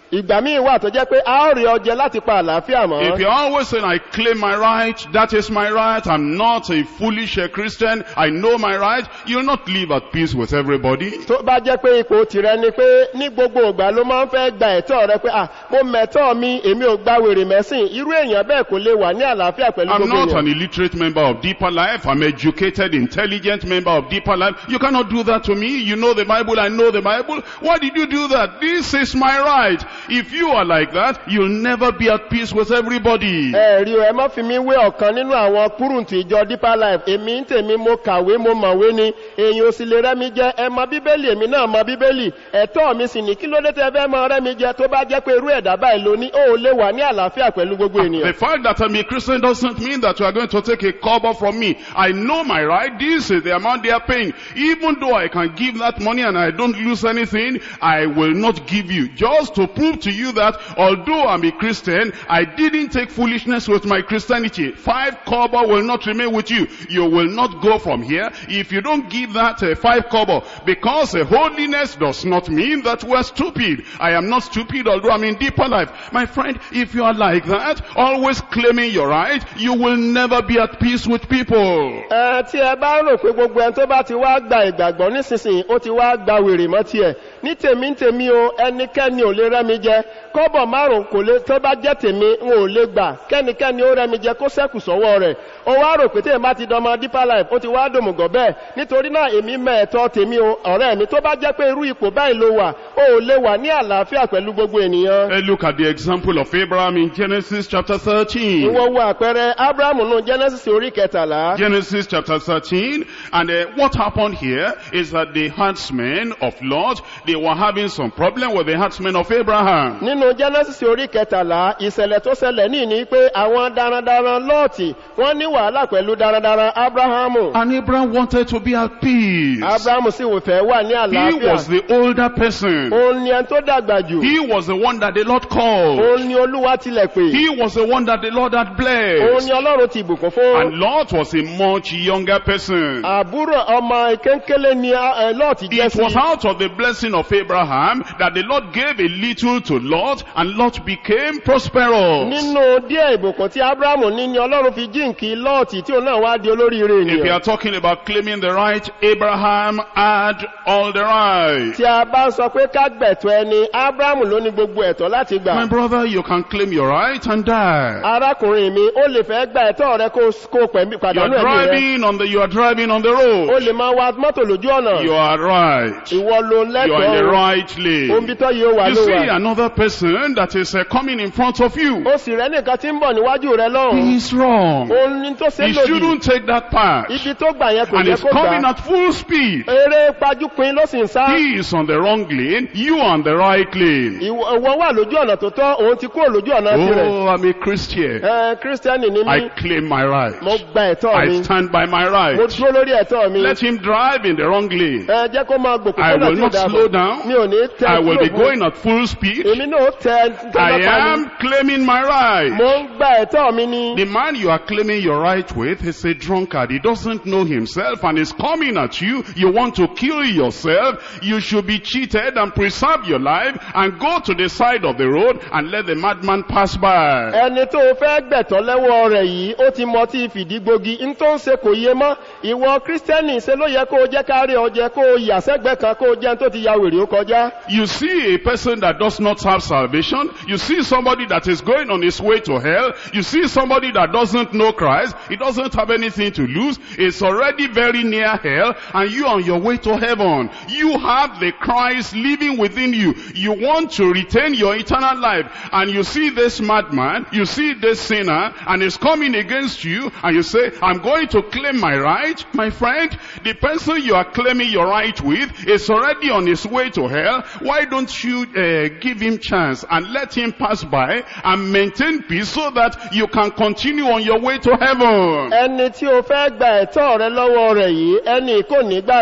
ìgbà míì wà tó jẹ́ pé a ó rí ọjẹ́ láti pa àlàáfíà mọ́. If you're always saying, I claim my right, that is my right, I'm not a foolish uh, Christian, I know my right, you'll not live at peace with everybody. tó bá jẹ́ pé ipò tìrẹ ni pé ní gbogbo ìgbà ló máa ń fẹ́ gba ẹ̀tọ́ rẹ pé ah mo mẹ̀tọ́ mi èmi ò gba wèrè mẹ́sìn irú èèyàn bẹ́ẹ̀ kò lè wà ní àlàáfíà pẹ̀lú I'm gbogbo not èèyàn. an illiterate member of Deeper Life. I'm educated, intelligent member of Deeper Life. You cannot do that to me. You know the Bible. I know the Bible. Why did you do that? This is my right. If you are like that, you'll never be at peace with everybody. ẹ rí o ẹ má fi mí wé ọ̀kan nínú àwọn kúrùntù ìjọ deeper life èmi ń tèmi mo kàwé mo mọ̀wé ni èyàn ò sì lè rẹ́ mi jẹ ẹ mọ bíbélì èmi náà mọ bíbélì ẹ̀tọ́ mi sì ní kí ló dé tẹ fẹ́ mọ rẹ́ mi jẹ tó bá jẹ́ pé irú ẹ̀dá báyìí ló ní ó lè wà ní àlàáfíà pẹ̀lú gbogbo The ènìyàn. fact that I'm a Christian doesn't mean that you are going to take a cover from me. I know my right. This is the amount they are paying. Even though I can give that money and I don't lose anything, I will not give you. Just to prove to you that although I'm a Christian, I didn't take foolishness with my Christianity. Five cover will not remain with you. You will not go from here if you don't give that uh, five cover. Because uh, holiness does not mean that we're stupid. I am not stupid although I'm in deeper life. My friend, if you are like that, always claiming your right, you will never be at peace with people. ẹ tí ẹ bá rò pé gbogbo ẹni tó bá ti wá gba ìgbàgbọ́ nísinsìnyí ó ti wá gba wèrè mọ́ tiẹ̀ ní tèmi ń tèmi o ẹnikẹ́ni ò lè rẹ́ mi jẹ kọ́bọ̀ márùn kò lè tó bá jẹ́ tèmi n ò lè gbà kẹ́nikẹ́ni ó rẹ́ mi jẹ kó sẹ́kù sọ́wọ́ rẹ̀ ó wá rò pé tèmi bá ti dọmọ deeper life ó ti wá dòmùgọ̀ bẹ́ẹ̀ nítorí náà èmi mọ ẹ̀tọ́ tèmi o ọ̀rẹ́ mi tó bá jẹ́ pé irú ipò báyìí ló wà ó ò lè wà ní àlàáfíà pẹ̀lú gbogbo ènìyàn. Uh, look at the example of Abraham in Genesis chapter 13. ìwọ wo àpẹẹrẹ abrahamu nù genesis orí kẹtàlá. Genesis chapter 13. And uh, what happened here is that the herdsmen of Lot, they were having some problem with the herdsmen of Abraham. nínú genesis orí kẹtàlá ìṣẹ̀lẹ̀ tó ṣẹlẹ̀ ní ní pé àwọn darandaran lọ́ọ̀tì wọ́n ní wàhálà pẹ̀lú darandaran abrahamu And Abraham wanted to be at peace. abrahamu sì wò fẹ́ wà ní He was àlàáfíà the older person. òun ni ẹni tó dàgbà jù He was the one that the Lord called. òun ni olúwa tilẹ̀ pè He was the one that the Lord had òun blessed. ni ọlọ́run ti bùkún fún And Lot was a much younger person. àbúrò ọmọ ìkéńkélé ni ẹ, lọ́ọ̀tì jẹ́ It was sí out of the blessing of Abraham that the Lord gave a little to Lot and Lot became prosperous. nínú díẹ̀ ìbùkún tí abrahamu ní ni ọlọ́run fi jíǹkì lọ́ọ̀tì tí òun náà wá di olóríire If you ènìyàn are talking about claiming the right, Abraham had all the right. tí a bá ń sọ pé ká gbẹ̀tọ́ ẹni abrahamu ló ní gbogbo ẹ̀tọ́ láti gbà My brother, you can claim your right and die. arákùnrin mi ó lè fẹ́ gba ẹ̀tọ́ rẹ kó kó pẹ̀mí You are pàdánù ẹ̀mí rẹ driving on the, you are driving on the ó road. lè máa wa mọ́tò lójú ọ̀nà You are right. ìwọ ló You are in the lẹ́tọ̀ọ́ right lane. ohun bí tọ́ yóò wà You ló see wà another person that is uh, coming in front of you. ó sì rẹ́ nìkan tí ń bọ̀ níwájú rẹ He lọ́hùn is wrong. òun ni tó ṣe He lòdì shouldn't take that path. ibi tó gbà yẹn kò And yẹ he's kó coming gbà at full speed. eré pajúpin ló sì ń sá He is on the wrong lane. You are on the right lane. ìwọ ìwọ wà lójú ọ̀nà tó tọ́ òun ti kúrò lójú ọ̀nà tirẹ̀ Oh, I'm a Christian. ẹ kírísítẹ́nì ni I mí claim my right. mo gba ẹ̀tọ́ I mi stand by my mo right. dúró lórí ẹ̀tọ́ mi Let him drive in the wrong lane. ẹ jẹ́ kó máa gbòkó I kọ́nà will tí ò not dáa slow bọ̀ down. mi ò ní tẹ I will be kúrò fún- going at full speed. èmi náà tẹ I tẹ́lẹ̀ pa ni am claiming my right. mo ń gba ẹ̀tọ́ mi ni. The man you are claiming your right with is a drunkard. He doesn't know himself and is coming at you. You want to kill yourself. You should be cheated and preserve your life and go to the side of the road and let the madman pass by. ẹni tó o fẹ́ gbẹ̀tọ́ lẹ́wọ́ rẹ̀ yìí ó ti mọ tí fìdígbogi ń tó ń ṣe kò yé mọ́ ìwọ kírísítẹ́nì ṣe ló yẹ kó o jẹ́ kárí ọjẹ́ kó o yà sẹ́gbẹ́ kan kó o jẹ́ tó ti ya wèrè ó kọjá. You see a person that does not have salvation. You see somebody that is going on his way to hell. You see somebody that doesn't know Christ. He doesn't have anything to lose. It's already very near hell and you on your way to heaven. You have the Christ living within you. You want to retain your eternal life and you see this madman, you see this sinner and he's coming against you and you say, I'm going to claim my right. My friend, the person you are claiming your right with is already on his way to hell. Why don't you uh, give him chance and let him pass by and maintain peace so that you can continue on your way to heaven? ẹni tí o fẹ́ gba ẹ̀tọ́ rẹ lọ́wọ́ rẹ̀ yìí ẹni kò ní gbàlà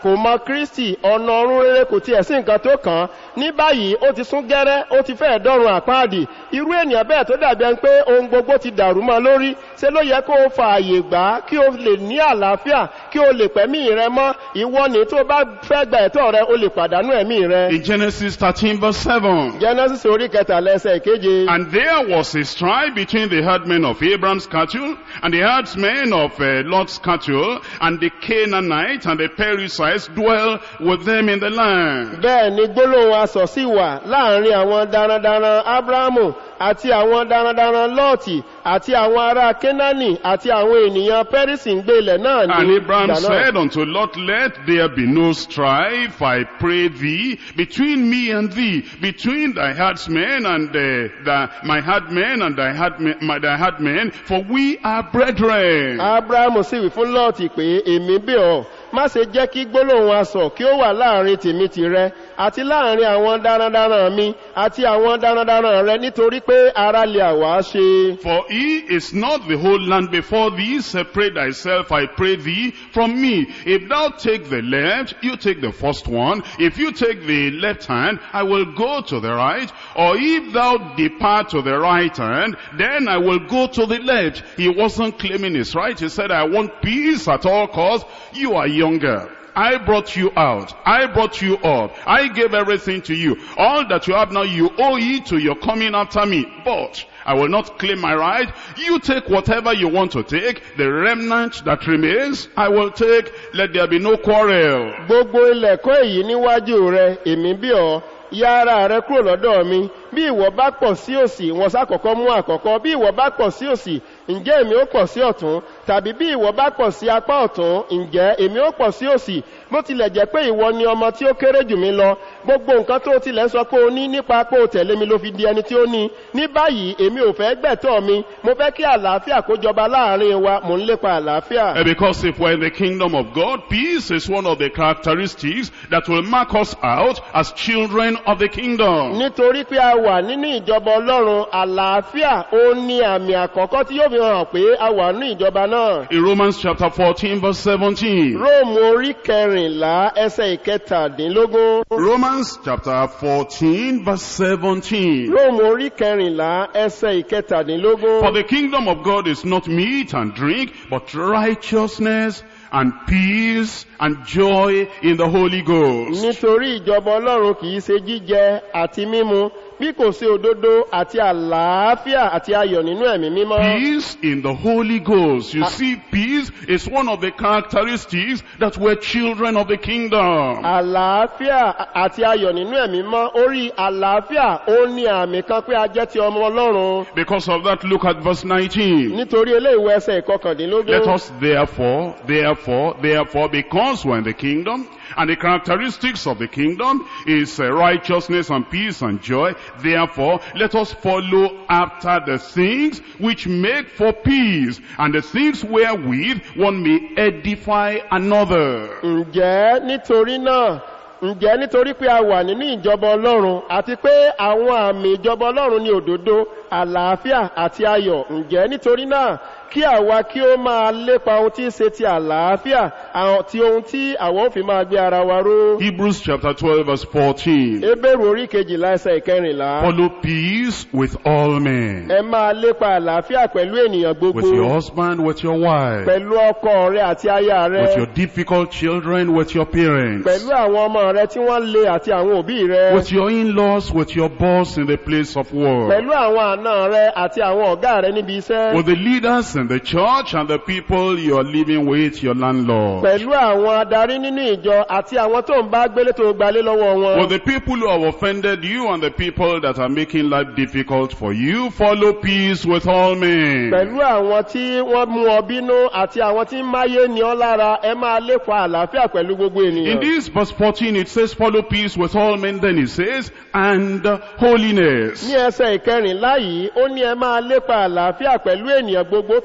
kò mọ kristi ọ̀nà ọ̀run rere kò tiẹ̀ sí nǹkan tó kàn án ní báyìí ó ti sún gẹ́rẹ́ ó ti fẹ́ẹ̀ dọ́run àpáàdì irú ènìyàn bẹ́ẹ̀ tó dàbí ẹni pé ohun gbogbo ti dàrú mọ́ lórí ṣé ló yẹ kó o fa àyè gbà á kí o lè ní àlàáfíà kí o lè pẹ̀mí rẹ mọ́ ìwọ ni tó bá fẹ́ gba ẹ̀tọ́ rẹ o lè pàdánù ẹ̀mí rẹ. In Genesis 13 verse 7. genesis orí kẹtàlá ẹsẹ̀ ìkeje. And there was a strife between the herdmen of Abraham's cattle and the herdsmen of uh, Lot's cattle, and the Canaanites and the Perizzites dwell with them in the land. bẹ́ẹ̀ ni gbólóhùn asọ̀ sí wà láàrin àwọn darandaran abrahamu àti àwọn darandaran lọ́ọ̀tì àti àwọn ará kénáánì àti àwọn ènìyàn pẹ́rísì ń gbé ilẹ̀ náà ní And Abraham ìgbà náà. said unto Lot, Let there be no strife, I pray thee, between me and thee, between thy herdsmen and uh, the, my herdmen and thy herdmen, my, thy herdmen, for we are brethren. abrahamu sì wí fún lọ́ọ̀tì pé èmi bẹ̀ ọ́ má ṣe jẹ́ kí gbólóhùn asọ̀ kí ó wà láàrin tèmi tìrẹ àti láàrin àwọn darandaran mi àti àwọn darandaran rẹ nítorí pé ara lè àwa ṣe. For he is not the whole land before thee, separate thyself, I pray thee, from me. If thou take the left, you take the first one. If you take the left hand, I will go to the right. Or if thou depart to the right hand, then I will go to the left. He wasn't claiming his right. He said, I want peace at all costs. You are younger. I brought you out. I brought you up. I gave everything to you. All that you have now, you owe it to your coming after me. But I will not claim my right. You take whatever you want to take. The remnant that remains, I will take. Let there be no quarrel. gbogbo ilẹ̀kọ́ èyí níwájú rẹ èmi bí ọ ya ara rẹ kúrò lọ́dọ̀ mi bí ìwọ bá pọ̀ sí òsì wọn sákọ̀ọ́kọ́ mú àkọ́kọ́ bí ìwọ bá pọ̀ sí òsì ǹjẹ́ èmi ó pọ̀ sí ọ̀tún tàbí bí ìwọ bá pọ̀ sí apá ọ̀tún ǹjẹ́ èmi ó pọ̀ sí òsì bó tilẹ̀ jẹ́ pé ìwọ ni ọmọ tí ó kéré jù mí lọ gbogbo nǹkan tó tilẹ̀ sọ pé o ní nípa pé o tẹ̀lé mi ló fi di ẹni tí ó ní ní báyìí èmi ò fẹ́ gbẹ̀tọ́ mi mo fẹ́ kí àlàáfíà kó jọba láàrin wa mò ń lépa àlàáfíà. And because if we're in the kingdom of God, peace is one of the characteristics that will mark us out as children of the kingdom. nítorí pé a wà nínú ìjọba ọlọ́run àlàáfíà ó ní àmì àkọ́kọ́ tí yóò fi hàn pé a wà nínú ìjọba náà. In Romans chapter 14 verse 17. róòmù orí kẹrìnlá ẹsẹ̀ ìkẹtàdínlógún. Romans chapter 14 verse 17. róòmù orí kẹrìnlá ẹsẹ̀ ìkẹtàdínlógún. For the kingdom of God is not meat and drink, but righteousness and peace and joy in the Holy Ghost. nítorí ìjọba ọlọ́run kìí ṣe jíjẹ àti mímu bí kò sí òdodo àti àlàáfíà àti ayọ̀ nínú ẹ̀mí mímọ́. Peace in the Holy Ghost. You see, peace is one of the characteristics that we're children of the kingdom. àlàáfíà àti ayọ̀ nínú ẹ̀mí mọ́ orí àlàáfíà ó ní àmì kan pé a jẹ́ ti ọmọ ọlọ́run Because of that, look at verse 19. nítorí eléyìí ẹsẹ̀ Let ìkọkàndínlógún. us therefore, therefore, therefore, because we're in the kingdom, and the characteristics of the kingdom is uh, righteousness and peace and joy, therefore, let us follow after the things which make for peace, and the things wherewith one may edify another. ǹjẹ́ nítorí náà ǹjẹ́ nítorí pé a wà nínú ìjọba ọlọ́run àti pé àwọn àmì ìjọba ọlọ́run ní òdodo àlàáfíà àti ayọ̀ ǹjẹ́ nítorí náà kí àwa kí ó máa lépa ohun tí ń ṣe ti àlàáfíà àti ohun tí àwọn ò fi máa gbé ara wa ró. Hebrews chapter 12 verse 14. ebéèrú orí kejìlá ẹsẹ̀ ìkẹrìnlá. Follow peace with all men. ẹ máa lépa àlàáfíà pẹ̀lú ènìyàn gbogbo. With your husband, with your wife. pẹ̀lú ọkọ rẹ àti aya rẹ. With your difficult children, with your parents. pẹ̀lú àwọn ọmọ rẹ tí wọ́n le àti àwọn òbí rẹ. With your in-laws, with your boss in the place of work. pẹ̀lú àwọn àna rẹ àti àwọn ọ̀gá rẹ níbi iṣẹ́. With the leaders in the church and the people you are living with, your landlord. pẹ̀lú àwọn adarí nínú ìjọ àti àwọn tó ń bá gbélé tó gbalé lọ́wọ́ wọn. With the people who have offended you and the people that are making life difficult for you, follow peace with all men. pẹ̀lú àwọn tí wọ́n mú ọ bínú àti àwọn tí ń máyé ní ọ lára ẹ máa lépa àlàáfíà pẹ̀lú gbogbo In ènìyàn. this verse 14 it says follow peace with all men, then it says, and holiness. ní ẹsẹ̀ ìkẹrìnlá yìí ó ní ẹ máa lépa àlàáfíà pẹ̀lú ènìyàn gbogbo tó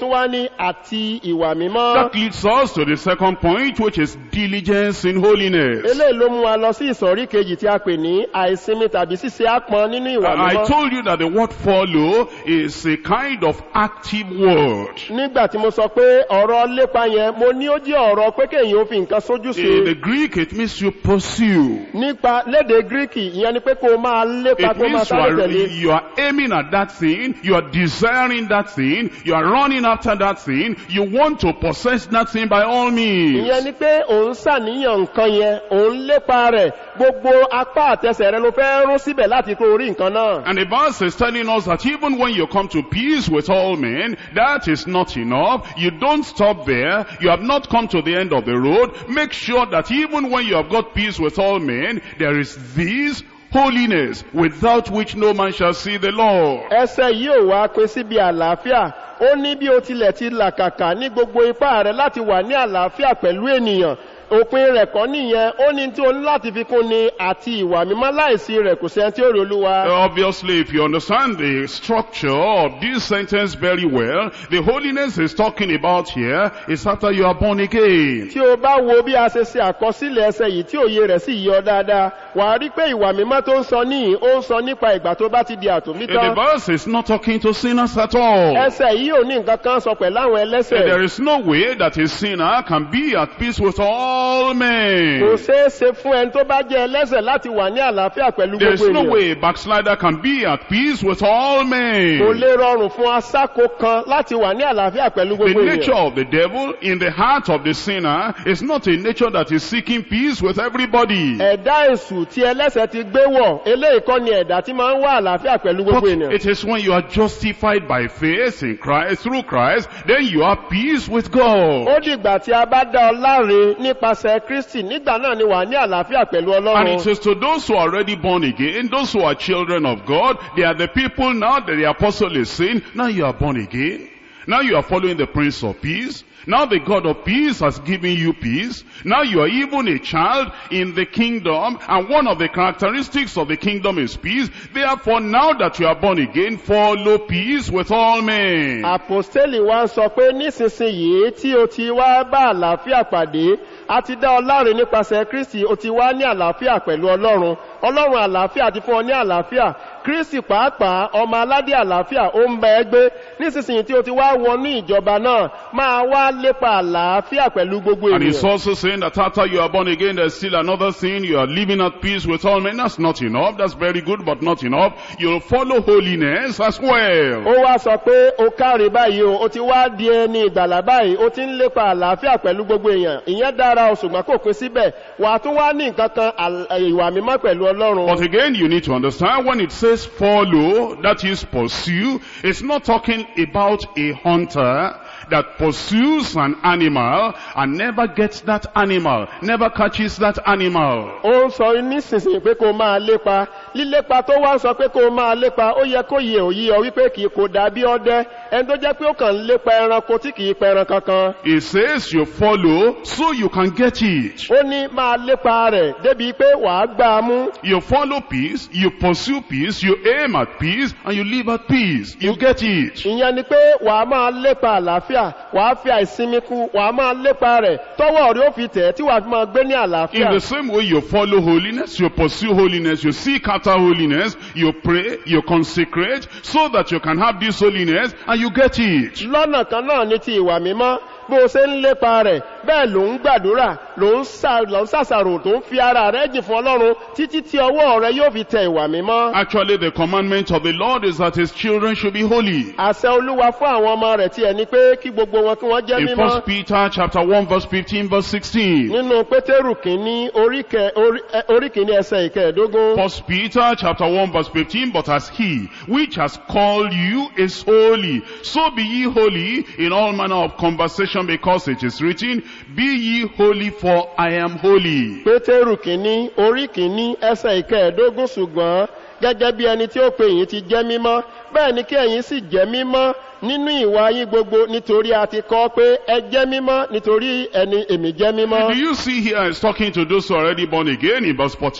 tún wá ní àti ìwà mímọ́ That leads us to the second point, which is diligence in holiness. eléyìí ló mú wa lọ sí ìsọ̀rí kejì tí a pè ní àìsinmi tàbí ṣíṣe ápọn nínú ìwà I mímọ́ told you that the word follow is a kind of active word. nígbà tí mo sọ pé ọ̀rọ̀ lépa yẹn mo ní ó jẹ́ ọ̀rọ̀ pé kéèyàn ó fi nǹkan sójú sí In the Greek, it means you pursue. nípa léde gíríkì ìyẹn ni pé kó o máa lépa It kó o máa means you sáré are, tẹ̀lé you are aiming at that thing, you are desiring that thing, you are running after that thing, you want to possess that thing by all means. ìyẹn ni pé òun ṣàníyàn nǹkan yẹn òun lépa rẹ̀ gbogbo apá àtẹsẹ̀ rẹ ló fẹ́ rún síbẹ̀ láti kó orí nǹkan náà And the verse is telling us that even when you come to peace with all men, that is not enough. You don't stop there. You have not come to the end of the road. Make sure that even when you have got peace with all men, there is this holiness without which no man shall see the Lord. ẹsẹ̀ yìí ò wá pín síbi àlàáfíà ó ní bí o tilẹ̀ ti làkàkà ní gbogbo ipá rẹ láti wà ní àlàáfíà pẹ̀lú ènìyàn òpin rẹ̀ kọ́ nìyẹn ó ní tí o ní láti fi kún ni àti ìwà mímọ́ láìsí rẹ̀ kò sẹ́ni tí ó rí olúwa. Obviously, if you understand the structure of this sentence very well, the holiness is talking about here is after you are born again. tí o bá wo bí a ṣe ṣe àkọsílẹ̀ ẹsẹ̀ yìí tí òye rẹ̀ sì yọ dáadáa wà á rí pé ìwà mímọ́ tó ń sọ níyì ó ń sọ nípa ìgbà tó bá ti di The àtòmítán verse is not talking to sinners at all. ẹsẹ̀ yìí ò ní nǹkan kan sọ pẹ̀lú àwọn ẹlẹ́sẹ̀ There is no way that a sinner can be at peace with all kò men. ṣeé ṣe fún ẹni tó bá jẹ́ ẹlẹ́sẹ̀ láti wà ní àlàáfíà pẹ̀lú There is gbogbo no ènìyàn way a backslider can be at peace with all kò men. lè rọrùn fún asáko kan láti wà ní àlàáfíà pẹ̀lú The gbogbo nature ènìyàn of the devil in the heart of the sinner is not a nature that is seeking peace with everybody. ẹ̀dá èṣù tí ẹlẹ́sẹ̀ ti gbé wọ̀ eléyìí kọ́ ni ẹ̀dá tí máa ń wá àlàáfíà pẹ̀lú But gbogbo ènìyàn it is when you are justified by faith in Christ, through Christ, then you have peace with God. ó dìgbà tí a bá dá ọ láre nípasẹ̀ kristi nígbà náà ni wà ní àlàáfíà pẹ̀lú And ọlọ́run it is to those who are already born again, those who are children of God, they are the people now that the apostle is saying, now you are born again. Now you are following the Prince of Peace. Now the God of peace has given you peace. Now you are even a child in the kingdom. And one of the characteristics of the kingdom is peace. Therefore now that you are born again, follow peace with all men. àpòstélì wa ń sọ pé nísinsìnyí tí o ti wá bá àlàáfíà pàdé a ti dá ọ láre nípasẹ̀ kristi o ti wá ní àlàáfíà pẹ̀lú ọlọ́run ọlọ́run àlàáfíà ti fún ọ ní àlàáfíà kristi pàápàá ọmọ aládé àlàáfíà ó ń bẹ ẹ gbé nísinsìnyí tí o ti wá wọnú ìjọba náà máa wá lépa àlàáfíà pẹ̀lú gbogbo And he's ènìyàn also saying that after you are born again, there's still another thing. You are living at peace with all men. That's not enough. That's very good, but not enough. You'll follow holiness as well. ó wá sọ pé o káre báyìí o o ti wá di ẹni ìgbàlà báyìí o ti ń lépa àlàáfíà pẹ̀lú gbogbo èèyàn ìyẹn dára o ṣùgbọ́n kò pín síbẹ̀ wà á tún wá ní nǹkan kan àl- ìwà mímọ́ pẹ̀lú ọlọ́run But again, you need to understand when it says follow, that is pursue, it's not talking about a hunter that pursues an animal and never gets that animal, never catches that animal. ó ń sọ nísinsìnyí pé kó máa lépa lílépa tó wá ń sọ pé kó máa lépa ó yẹ kó yẹ òyí ọ wípé kì í kò dàbí ọdẹ ẹni tó jẹ́ pé ó kàn ń lépa ẹranko tí kì í pẹran kankan It says you follow so you can get it. ó ní máa lépa rẹ̀ débi pé wàá gbá a mú You follow peace, you pursue peace, you aim at peace, and you live at peace. You get it. ìyẹn ni pé wàá máa lépa àlàáfíà wàá fi àìsinmi kú wàá máa lépa rẹ̀ tọ́wọ́ rí ó fi tẹ̀ tí wàá fi máa gbé ní In àlàáfíà the same way you follow holiness, you pursue holiness, you seek after holiness, you pray, you consecrate, so that you can have this holiness, and you get it. lọ́nà kan náà ní ti ìwà mímọ́ bó o ṣe ń lépa rẹ̀ bẹ́ẹ̀ ló ń gbàdúrà ló ń sà- ló ń sàṣàrò tó ń fi ara rẹ̀ jìn fún ọlọ́run títí tí ọwọ́ rẹ̀ yóò fi tẹ ìwà mímọ́. Actually, the commandment of the Lord is that his children should be holy. àṣẹ olúwa fún àwọn ọmọ rẹ̀ tiẹ̀ ni pé kí gbogbo wọn kí wọ́n jẹ́ In mímọ́. 1 Peter chapter 1 verse 15 verse 16. nínú pétérù kìíní orí kẹ- orí ẹ- orí kìíní ẹsẹ̀ ìkẹẹ̀dógún. First Peter chapter 1 verse 15, but as he which has called you is holy, so be ye holy in all manner of conversation because it is written, be ye holy for I am holy. pétérù kìíní orí kìíní ẹsẹ̀ ìkẹẹ̀dógún ṣùgbọ́n gẹ́gẹ́ bí ẹni tí ó pe yín ti jẹ́ mímọ́ bẹ́ẹ̀ ni kí ẹ̀yin sì jẹ́ mímọ́ nínú ìwà yín gbogbo nítorí a ti kọ́ pé ẹ jẹ́ mímọ́ nítorí ẹni èmi jẹ́ mímọ́. Do you see here it's talking to those who are already born again in verse 14?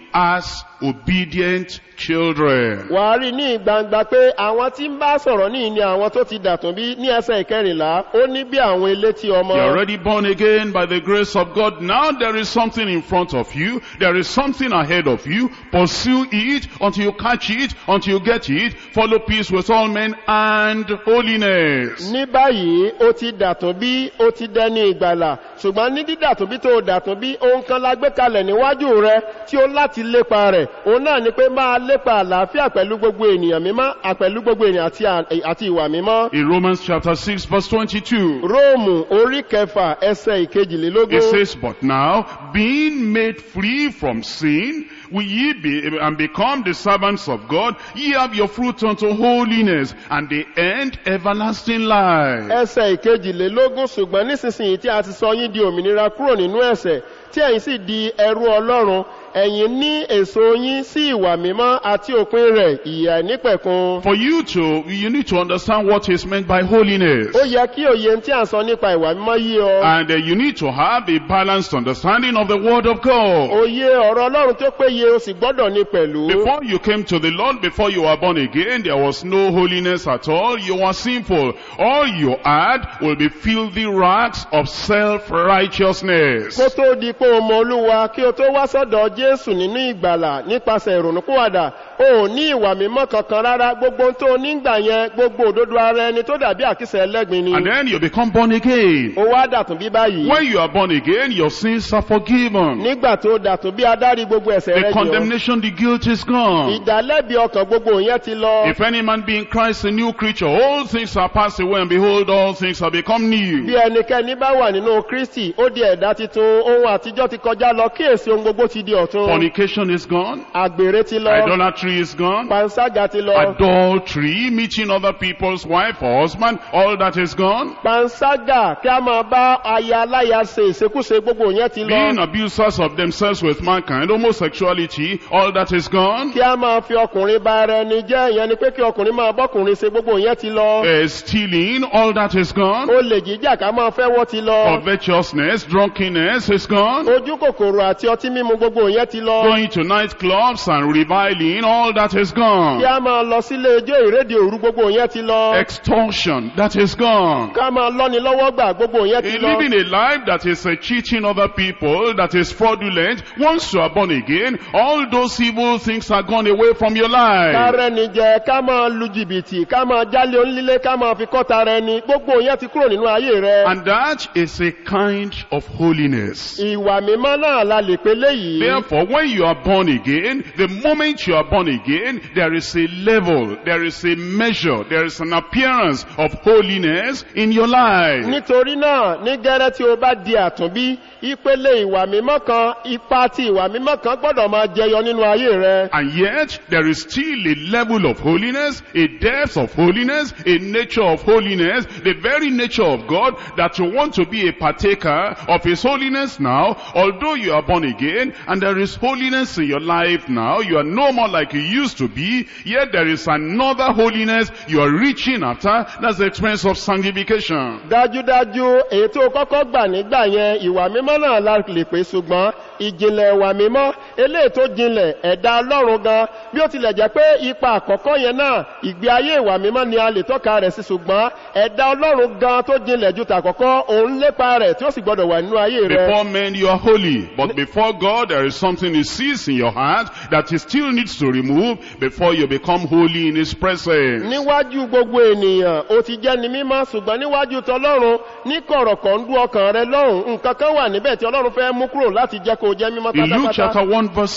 as obedient children. wà á rí ní gbangba pé àwọn tí ń bá sọ̀rọ̀ ní ní àwọn tó ti dàtún bí ní ẹsẹ̀ ìkẹrìnlá ó ní bí àwọn elétí ọmọ You're already born again by the grace of God. Now there is something in front of you. There is something ahead of you. Pursue it until you catch it, until you get it. Follow peace with all men and holiness. ní báyìí ó ti dàtún bí ó ti dẹni ìgbàlà ṣùgbọ́n ní dídàtún bí tó dàtún bí ohun kan la gbé kalẹ̀ níwájú rẹ tí ó láti lépa rẹ̀ òun náà ni pé máa lépa àlàáfíà pẹ̀lú gbogbo ènìyàn mímọ́ àpẹ̀lú gbogbo ènìyàn àti à- àti ìwà mímọ́ In Romans chapter 6 verse 22. róòmù orí kẹfà ẹsẹ̀ It ìkejìlélógún says, But now, being made free from sin, will ye be and become the servants of God, ye have your fruit unto holiness, and the end everlasting life. ẹsẹ̀ ìkejìlélógún ṣùgbọ́n nísinsìnyí tí a ti sọ yín di òmìnira kúrò nínú ẹ̀sẹ̀ tí ẹ̀yin sì di ẹrú ọlọ́run ẹ̀yin ní èso yín sí ìwà mímọ́ àti òpin rẹ̀ ìyà nípẹ̀kun For you to, you need to understand what is meant by holiness. ó yẹ kí òye tí à ń sọ nípa ìwà mímọ́ yí ọ And uh, you need to have a balanced understanding of the Word of God. òye ọ̀rọ̀ ọlọ́run tó péye o sì gbọ́dọ̀ ní pẹ̀lú Before you came to the Lord, before you were born again, there was no holiness at all. You were sinful. All you had will be filthy rags of self-righteousness. kó tó di pé o mọ olúwa kí o tó wá sọ́dọ̀ jésù nínú ìgbàlà nípasẹ̀ ìrònúkúwàdà o ò ní ìwà mímọ́ kankan rárá gbogbo ohun tó o nígbà yẹn gbogbo òdodo ara ẹni tó dàbí àkísẹ̀ ẹlẹ́gbin ni And then you become born again. ó wá dàtún bí báyìí When you are born again, your sins are forgiven. nígbà tó dàtún bí adarí gbogbo ẹ̀sẹ̀ The rẹ jọ condemnation, the guilt is gone. ìdálẹ́bi ọkàn gbogbo yẹn ti lọ If any man be in Christ, a new creature, all things are passed away, and behold, all things have become bí new. ẹnikẹ́ni bá wà nínú kristi ó di ẹ̀dá titun ohun àtijọ́ ti kọjá lọ kíyèsí ohun gbogbo ti di ọ̀tun Fornication is gone. àgbèrè ti lọ Idolatry is gone. panṣágà ti lọ Adultery, meeting other people's wife or husband, all that is gone. panṣágà kí a máa bá aya aláya ṣe ìṣekúṣe gbogbo yẹn ti Being lọ abusers of themselves with mankind, homosexuality, all that is gone. kí a máa fi ọkùnrin bá ara ẹni jẹ́ ìyẹn ni pé kí ọkùnrin máa bọ́kùnrin ṣe gbogbo yẹn ti lọ Uh, stealing, all that is gone. olè jíjà ká máa fẹ́ wọ́n ti lọ Covetousness, drunkenness is gone. ojú kòkòrò àti ọtí mímu gbogbo yẹn ti lọ Going to nightclubs and reviling, all that is kí gone. a máa lọ sílé ijó ìrédè òru gbogbo yẹn ti lọ Extortion, that is gone. ká máa lọ́ni lọ́wọ́ gbà gbogbo yẹn ti In lọ living a life that is uh, cheating other people, that is fraudulent, once you are born again, all those evil things are gone away from your life. kárẹ́ ni jẹ ká máa lu jìbìtì ká máa jálé onílé ká máa fi kọ́ta rẹ ni gbogbo yẹn ti kúrò nínú ayé rẹ And that is a kind of holiness. ìwà mímọ́ náà la lè pe léyìí Therefore, when you are born again, the moment you are born again, there is a level, there is a measure, there is an appearance of holiness in your life. nítorí náà ní gẹ́rẹ́ tí o bá di àtúnbí ìpele ìwà mímọ́ kan ipa ti ìwà mímọ́ kan gbọ́dọ̀ máa jẹyọ nínú ayé rẹ And yet, there is still a level of holiness, a depth of holiness, a nature of holiness, the very nature of God that you want to be a partaker of His holiness now, although you are born again, and there is holiness in your life now, you are no more like you used to be, yet there is another holiness you are reaching after, that's the experience of sanctification. dájúdájú èyí tó kọ́kọ́ gbà nígbà yẹn ìwà mímọ́ náà la lè pè ṣùgbọ́n ìjìnlẹ̀ ìwà mímọ́ eléyìí tó jinlẹ̀ ẹ̀dá ọlọ́run gan bí ó tilẹ̀ jẹ́ pé ipa àkọ́kọ́ yẹn náà ìgbé ayé ìwà mímọ́ ni a lè tọ́ka rẹ̀ sí ṣùgbọ́n ẹ̀dá ọlọ́run gan tó jinlẹ̀ ju tàkọ́kọ́ òun lépa rẹ̀ tí ó sì gbọ́dọ̀ wà nínú ayé rẹ̀ Before men you are holy, but before God there is something he sees in your heart that he still needs to remove before you become holy in his presence. níwájú gbogbo ènìyàn ó ti jẹ́ ni mímọ́ ṣùgbọ́n níwájú tọlọ́run ní kọ̀rọ̀kọ̀ndú ọkàn rẹ lọ́rùn nǹkan kan wà níbẹ̀ tí ọlọ́run fẹ́ mú kúrò láti jẹ́ kó jẹ́ mímọ́ In Luke pátápátá chapter 1 verse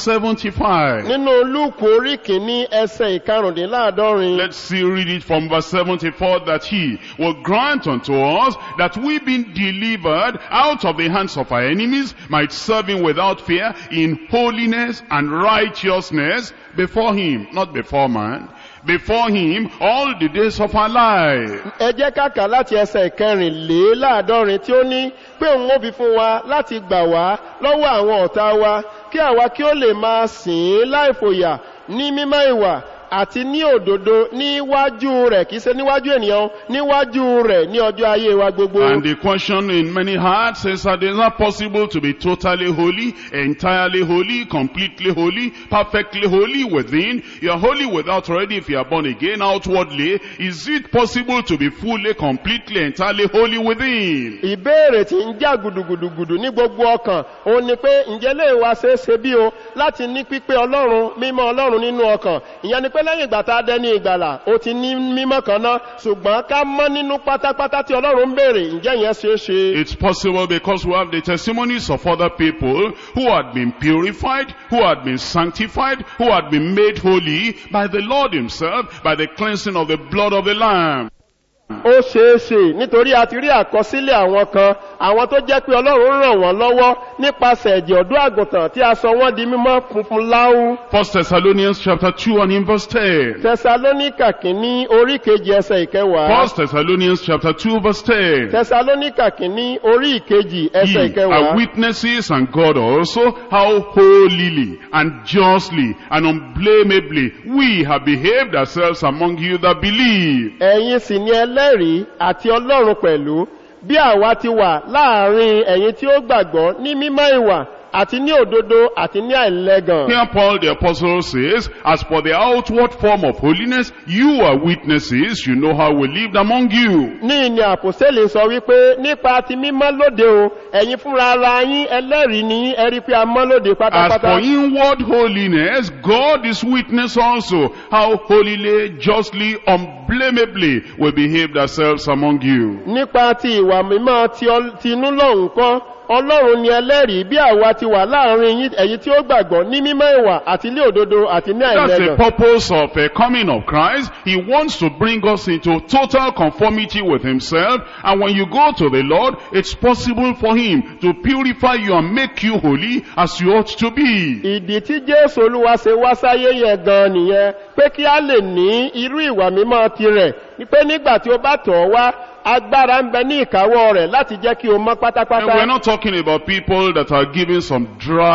75, nínú lúùkù orí kìíní ẹsẹ̀ ìkarùndínláàdọ́rin let's see read it from verse 74 that he will grant unto us that we being delivered out of the hands of our enemies might serve him without fear in holiness and righteousness before him, not before man, before him all the days of our life. ẹ jẹ́ kàkà láti ẹsẹ̀ ìkẹrìnléláàdọ́rin tí ó ní pé òun ó fi fún wa láti gbà wá lọ́wọ́ àwọn ọ̀tá wa kí àwa kí ó lè máa sìn ín láìfòyà ní mímọ́ ìwà àti ní òdodo níwájú rẹ̀ kìí ṣe níwájú ènìyàn níwájú rẹ̀ ní ọjọ́ ayé wa gbogbo. And the question in many hearts is that it's not possible to be totally holy, entirely holy, completely holy, perfectly holy within. You're holy without already if you are born again outwardly. Is it possible to be fully, completely, entirely holy within? ìbéèrè tí ń jà gùdùgùdùgùdù ní gbogbo ọkàn òun ni pé ǹjẹ́ lè wá ṣe é ṣe bí o láti ní pípé ọlọ́run mímọ́ ọlọ́run nínú ọkàn ìyẹn ni pé lẹ́yìn ìgbà tá a dẹ́ ní ìgbàlà ó ti ní mímọ́ kan náà ṣùgbọ́n ká mọ́ nínú pátápátá tí ọlọ́run ń béèrè ǹjẹ́ ìyẹn ṣe é ṣe. It's possible because we have the testimonies of other people who had been purified, who had been sanctified, who had been made holy by the Lord himself, by the cleansing of the blood of the Lamb. ó ṣeé ṣe nítorí a ti rí àkọsílẹ̀ àwọn kan àwọn tó jẹ́ pé ọlọ́run ràn wọ́n lọ́wọ́ nípasẹ̀ ẹ̀jẹ̀ ọ̀dọ́ àgùntàn tí a sọ wọ́n di mímọ́ funfun láú. First Thessalonians chapter 2 and in verse 10. tẹsalóníkà kìíní orí kejì ẹsẹ̀ ìkẹwàá. First Thessalonians chapter 2 verse 10. tẹsalóníkà kìíní orí ìkejì ẹsẹ̀ Ye are ìkẹwàá. witnesses and God also how holily and justly and unblameably we have behaved ourselves among you that believe. ẹ̀yin sì ni ẹlẹ́rìí àti ọlọ́run pẹ̀lú bí àwa ti wà láàrin ẹ̀yin tí ó gbàgbọ́ ní mímọ́ ìwà àti ní òdodo àti ní àìlẹ́gàn. Here Paul the apostle says, as for the outward form of holiness, you are witnesses, you know how we lived among you. ní ìní àpòsílẹ̀ sọ wípé nípa ti mímọ́ lóde o ẹ̀yin fúnra ara yín ẹlẹ́rìí ní ẹ̀rí pé a mọ́ lóde As pátápátá. for inward holiness, God is witness also how holily, justly, unblameably we behaved ourselves among you. nípa ti ìwà mímọ́ ti ọl- ti inú lọ́hùn kọ́ ọlọ́run ni ẹlẹ́rìí bí àwa ti wà láàrin yín ẹ̀yin tí ó gbàgbọ́ ní mímọ́ ìwà àti ní òdodo àti ní That's the àìlẹ́gàn. purpose of the coming of Christ. He wants to bring us into total conformity with himself. And when you go to the Lord, it's possible for him to purify you and make you holy as you ought to be. ìdí tí jésù olúwa ṣe wá sáyé yẹn gan nìyẹn pé kí a lè ní irú ìwà mímọ́ tirẹ̀ ni pé nígbà tí o bá tọ̀ ọ́ wá agbára ń bẹ ní ìkáwọ́ rẹ̀ láti jẹ́ kí o mọ́ And we're pátápátá. not talking about people that are giving some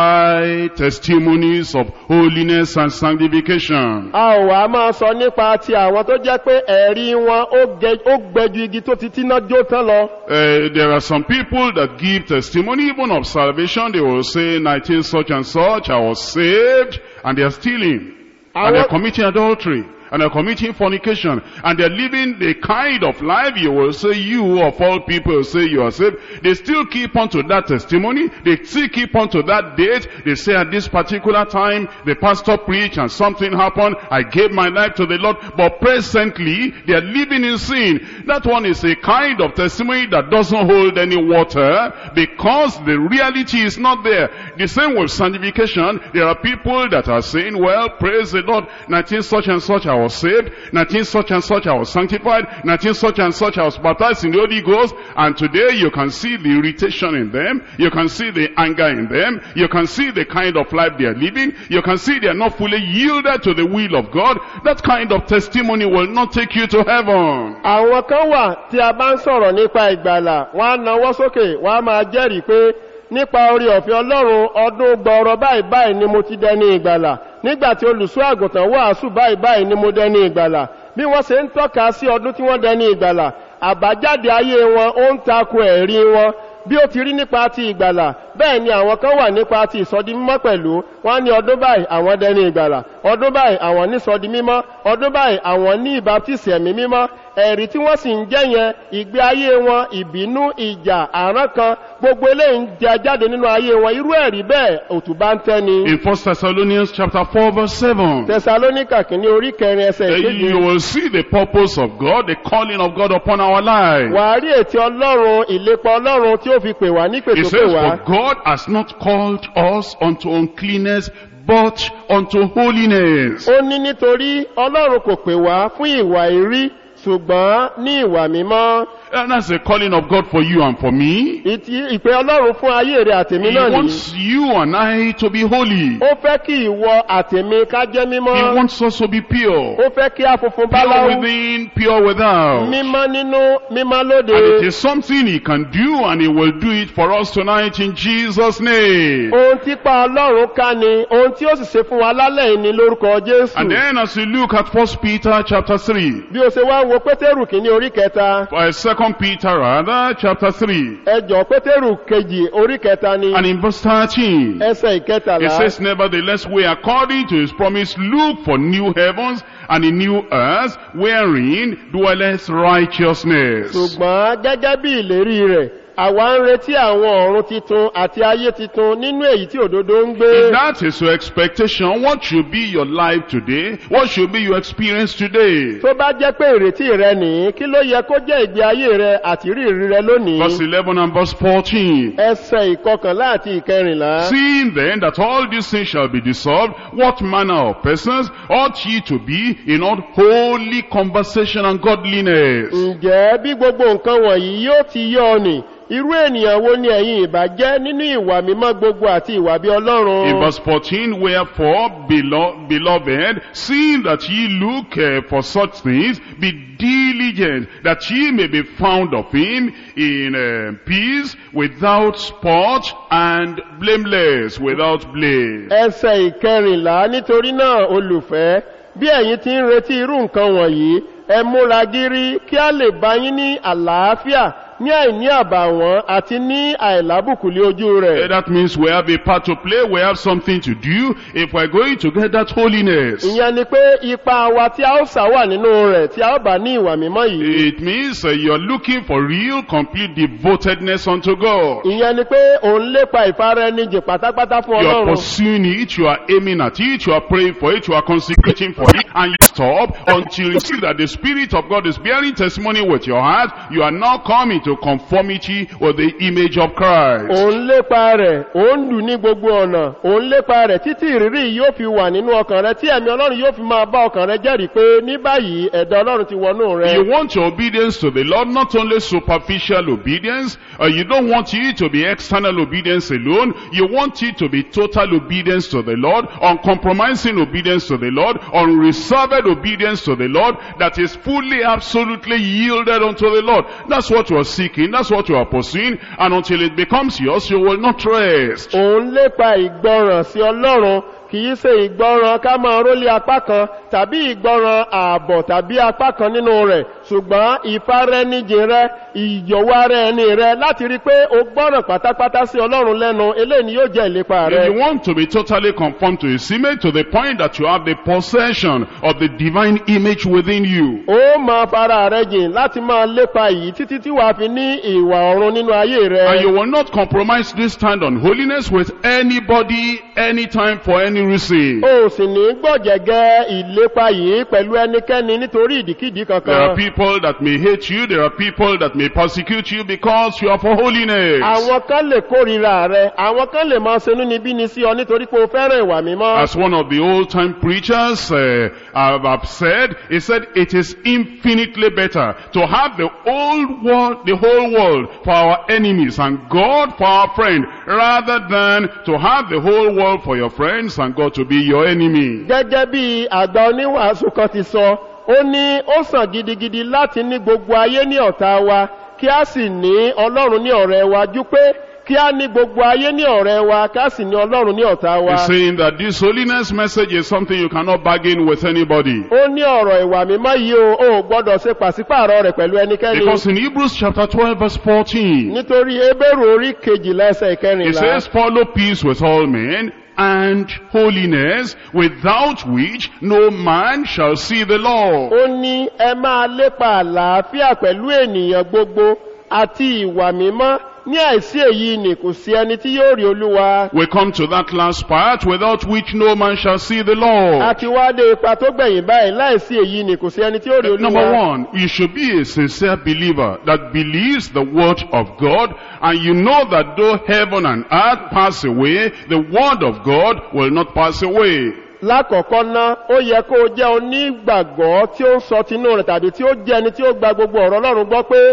dry testimonies of holiness and sanctification. a ò wá máa sọ nípa ti àwọn tó jẹ́ pé ẹ̀rí wọn ó gẹ- ó gbẹju igi tó ti tíná jó tán lọ. Uh, there are some people that give testimony even of salvation. They will say 19 such and such, I was saved, and they are stealing. And they're Àwọn- committing adultery. And they're committing fornication. And they're living the kind of life you will say you of all people say you are saved. They still keep on to that testimony. They still keep on to that date. They say at this particular time, the pastor preached and something happened. I gave my life to the Lord. But presently, they are living in sin. That one is a kind of testimony that doesn't hold any water because the reality is not there. The same with sanctification. There are people that are saying, well, praise the Lord, 19 such and such I was saved, 19 such and such I was sanctified, 19 such and such I was baptized in the Holy Ghost, and today you can see the irritation in them, you can see the anger in them, you can see the kind of life they are living, you can see they are not fully yielded to the will of God. That kind of testimony will not take you to heaven. àwọn kan wà tí a bá ń sọ̀rọ̀ nípa ìgbàlà wọ́n á nawọ́ sókè wọ́n á máa jẹ́rìí pé nípa orí ọ̀fẹ́ ọlọ́run ọdún gbọ́ọ̀rọ̀ báyìí báyìí ni mo ti dẹni ìgbàlà nígbà tí olùṣọ́ àgùntàn wàásù báyìí báyìí ni mo dẹni ìgbàlà bí wọ́n ṣe ń tọ́ka sí ọdún tí wọ́n dẹni ìgbàlà àbájáde ayé wọn ó ń tako ẹ̀rí wọn bí ó ti rí nípa ti ìgbàlà bẹ́ẹ̀ ni àwọn kan wà nípa ti ìsọdi mímọ́ pẹ̀lú wọ́n ní ọdún báyìí àwọn dẹni ìgbàlà ọdún báyìí àwọn ní sọdi mímọ́ ọdún báyìí àwọn ní ìbátísì ẹ̀mí mímọ́ ẹ̀rí tí wọ́n sì ń jẹ́ yẹn ìgbé ayé wọn ìbínú ìjà àrán kan gbogbo eléyìí ń jẹ jáde nínú ayé wọn irú ẹ̀rí bẹ́ẹ̀ òtún bá ń tẹ́ni. In 1 Thessalonians chapter 4 verse 7. tẹsalóníkà kìíní orí kẹrin ẹsẹ̀ Uh, ìkejì You will see the purpose of God, the calling of God upon our lives. wàá rí ètí ọlọ́run ìlépa ọlọ́run tí ó fi pè wá ní It pètòpè says, wá. For God has not called us unto uncleanness, but unto holiness. ó ní nítorí ọlọ́run kò pè wá fún ìwà ìrí ṣùgbọ́n ní ìwà mímọ́ And that's the calling of God for you and for me. ìtì ìpè ọlọ́run fún ayé rẹ̀ àtèmi He náà nìyí wants you and I to be holy. ó fẹ́ kí ìwọ àtèmi ká jẹ́ He mímọ́ wants us to be pure. ó fẹ́ kí a funfun Pure báláwo within, pure without. mímọ́ nínú mímọ́ lóde And it is something he can do and he will do it for us tonight in Jesus' name. ohun tí pa ọlọ́run ká ni ohun tí ó sì ṣe fún wa lálẹ́ yìí ni lórúkọ jésù And then as we look at First Peter chapter 3, bí o ṣe wá wo pétérù kìíní orí kẹta uh, Second Peter rather, chapter 3, ẹjọ pétérù kejì orí kẹta ni and in verse 13, ẹsẹ it ìkẹtàlá says, Nevertheless, we according to his promise look for new heavens and a new earth wherein dwelleth righteousness. ṣùgbọ́n gẹ́gẹ́ bí ìlérí rẹ̀ àwa ń retí àwọn ọ̀run titun àti ayé titun nínú èyí tí òdodo ń gbé If that is your expectation, what should be your life today? What should be your experience today? tó bá jẹ́ pé ìrètí rẹ nìyí kí ló yẹ kó jẹ́ ìgbé ayé rẹ àti rírí rẹ lónìí Verse 11 and verse 14. ẹsẹ ìkọkànlá àti ìkẹrìnlá Seeing then that all these things shall be dissolved, what manner of persons ought ye to be in all holy conversation and godliness? ǹjẹ́ bí gbogbo nǹkan wọ̀nyí yóò ti yọ ọ nì irú ènìyàn wo ni ẹ̀yin ìbá jẹ́ nínú ìwà mímọ́ gbogbo àti ìwà bí In ọlọ́run verse 14, wherefore, belo- beloved, seeing that ye look uh, for such things, be diligent, that ye may be found of him in uh, peace, without spot, and blameless, without blame. ẹsẹ̀ ìkẹrìnlá nítorí náà olùfẹ́ bí ẹ̀yin ti ń retí irú nǹkan wọ̀nyí ẹ múra gírí kí a lè bá yín ní àlàáfíà ní àìní àbàwọ́n àti ní àìlábùkúlé ojú Uh, rẹ̀ That means we have a part to play, we have something to do if we're going to get that holiness. ìyẹn ni pé ipa wa tí a ó sá wà nínú rẹ̀ tí a ó bá ní ìwà mímọ́ yìí It means uh, you're looking for real, complete devotedness unto God. ìyẹn ni pé òun lépa ìfaraẹnijìn pátápátá fún You are ọlọ́run pursuing it, you are aiming at it, you are praying for it, you are consecrating for it, and you stop until you see that the Spirit of God is bearing testimony with your heart. You are now coming to conformity with the image of Christ. òun lépa rẹ̀ òun lù ní gbogbo ọ̀nà òun lépa rẹ̀ títí ìrírí yìí yóò fi wà nínú ọkàn rẹ̀ tí ẹ̀mí ọlọ́run yóò fi máa bá ọkàn rẹ̀ jẹ́rìí pé ní báyìí ẹ̀dá ọlọ́run ti wọnú rẹ̀ You want your obedience to the Lord, not only superficial obedience, uh, you don't want it to be external obedience alone, you want it to be total obedience to the Lord, uncompromising obedience to the Lord, unreserved obedience to the Lord, that is fully, absolutely yielded unto the Lord. That's what you are seeking, that's what you are pursuing, and until it becomes yours, you will not rest. òun lépa ìgbọràn sí ọlọ́run kìí ṣe ìgbọràn ká máa rólé apá kan tàbí ìgbọràn ààbọ̀ tàbí apá kan nínú rẹ̀ ṣùgbọ́n ìfarẹ́nijìn rẹ ìyọ̀wọ́ ara ẹni rẹ láti rí pé o gbọ́ràn pátápátá sí ọlọ́run lẹ́nu eléyìí ni yóò jẹ́ ìlépa rẹ If you want to be totally conformed to his image to the point that you have the possession of the divine image within you, ó máa fara rẹ jìn láti máa lépa yìí títí tí wàá fi ní ìwà ọ̀run nínú ayé And rẹ you will not compromise this stand on holiness with anybody, anytime, for any reason. o sì ní gbọ̀jẹ̀gẹ́ ìlépa yìí pẹ̀lú ẹnikẹ́ni nítorí ìdíkìdí There are kankan people that may hate you, there are people that may persecute you because you are for holiness. àwọn kan lè kórìíra rẹ àwọn kan lè máa ṣenú níbí ni sí ọ nítorí pé o fẹ́ràn ìwà mímọ́ As one of the old time preachers uh, have, have said, he said, it is infinitely better to have the old world, the whole world for our enemies and God for our friend, rather than to have the whole world for your friends and God to be your enemy. gẹ́gẹ́ bí àgbà oníwàásù kan ti sọ ó ní ó sàn gidigidi láti ní gbogbo ayé ní ọ̀tá wa kí a sì ní ọlọ́run ní ọ̀rẹ́ wa jú pé kí a ní gbogbo ayé ní ọ̀rẹ́ wa kí a sì ní ọlọ́run ní ọ̀tá wa He's saying that this holiness message is something you cannot bargain with anybody. ó ní ọ̀rọ̀ ìwà mímọ́ yìí o ò gbọ́dọ̀ ṣe pàṣípààrọ̀ rẹ̀ pẹ̀lú ẹnikẹ́ni Because in Hebrews chapter 12 verse 14, nítorí ebéèrú orí kejìlá ẹsẹ̀ it ìkẹrìnlá says, follow peace with all men and holiness, without which no man shall see the Lord. ó ní ẹ máa lépa àlàáfíà pẹ̀lú ènìyàn gbogbo àti ìwà mímọ́ ní àìsí èyí ni kò sí ẹni tí yóò rí olúwa We come to that last part, without which no man shall see the Lord. àti wá dé ipa tó gbẹ̀yìn báyìí láìsí èyí ni kò sí ẹni tí yóò rí Number olúwa one, you should be a sincere believer that believes the word of God and you know that though heaven and earth pass away, the word of God will not pass away. lákọ̀ọ́kọ́ ná ó yẹ kó o jẹ́ onígbàgbọ́ tí ó ń sọ tinú rẹ̀ tàbí tí ó jẹ́ ẹni tí ó gba gbogbo ọ̀rọ̀ ọlọ́run gbọ́ pé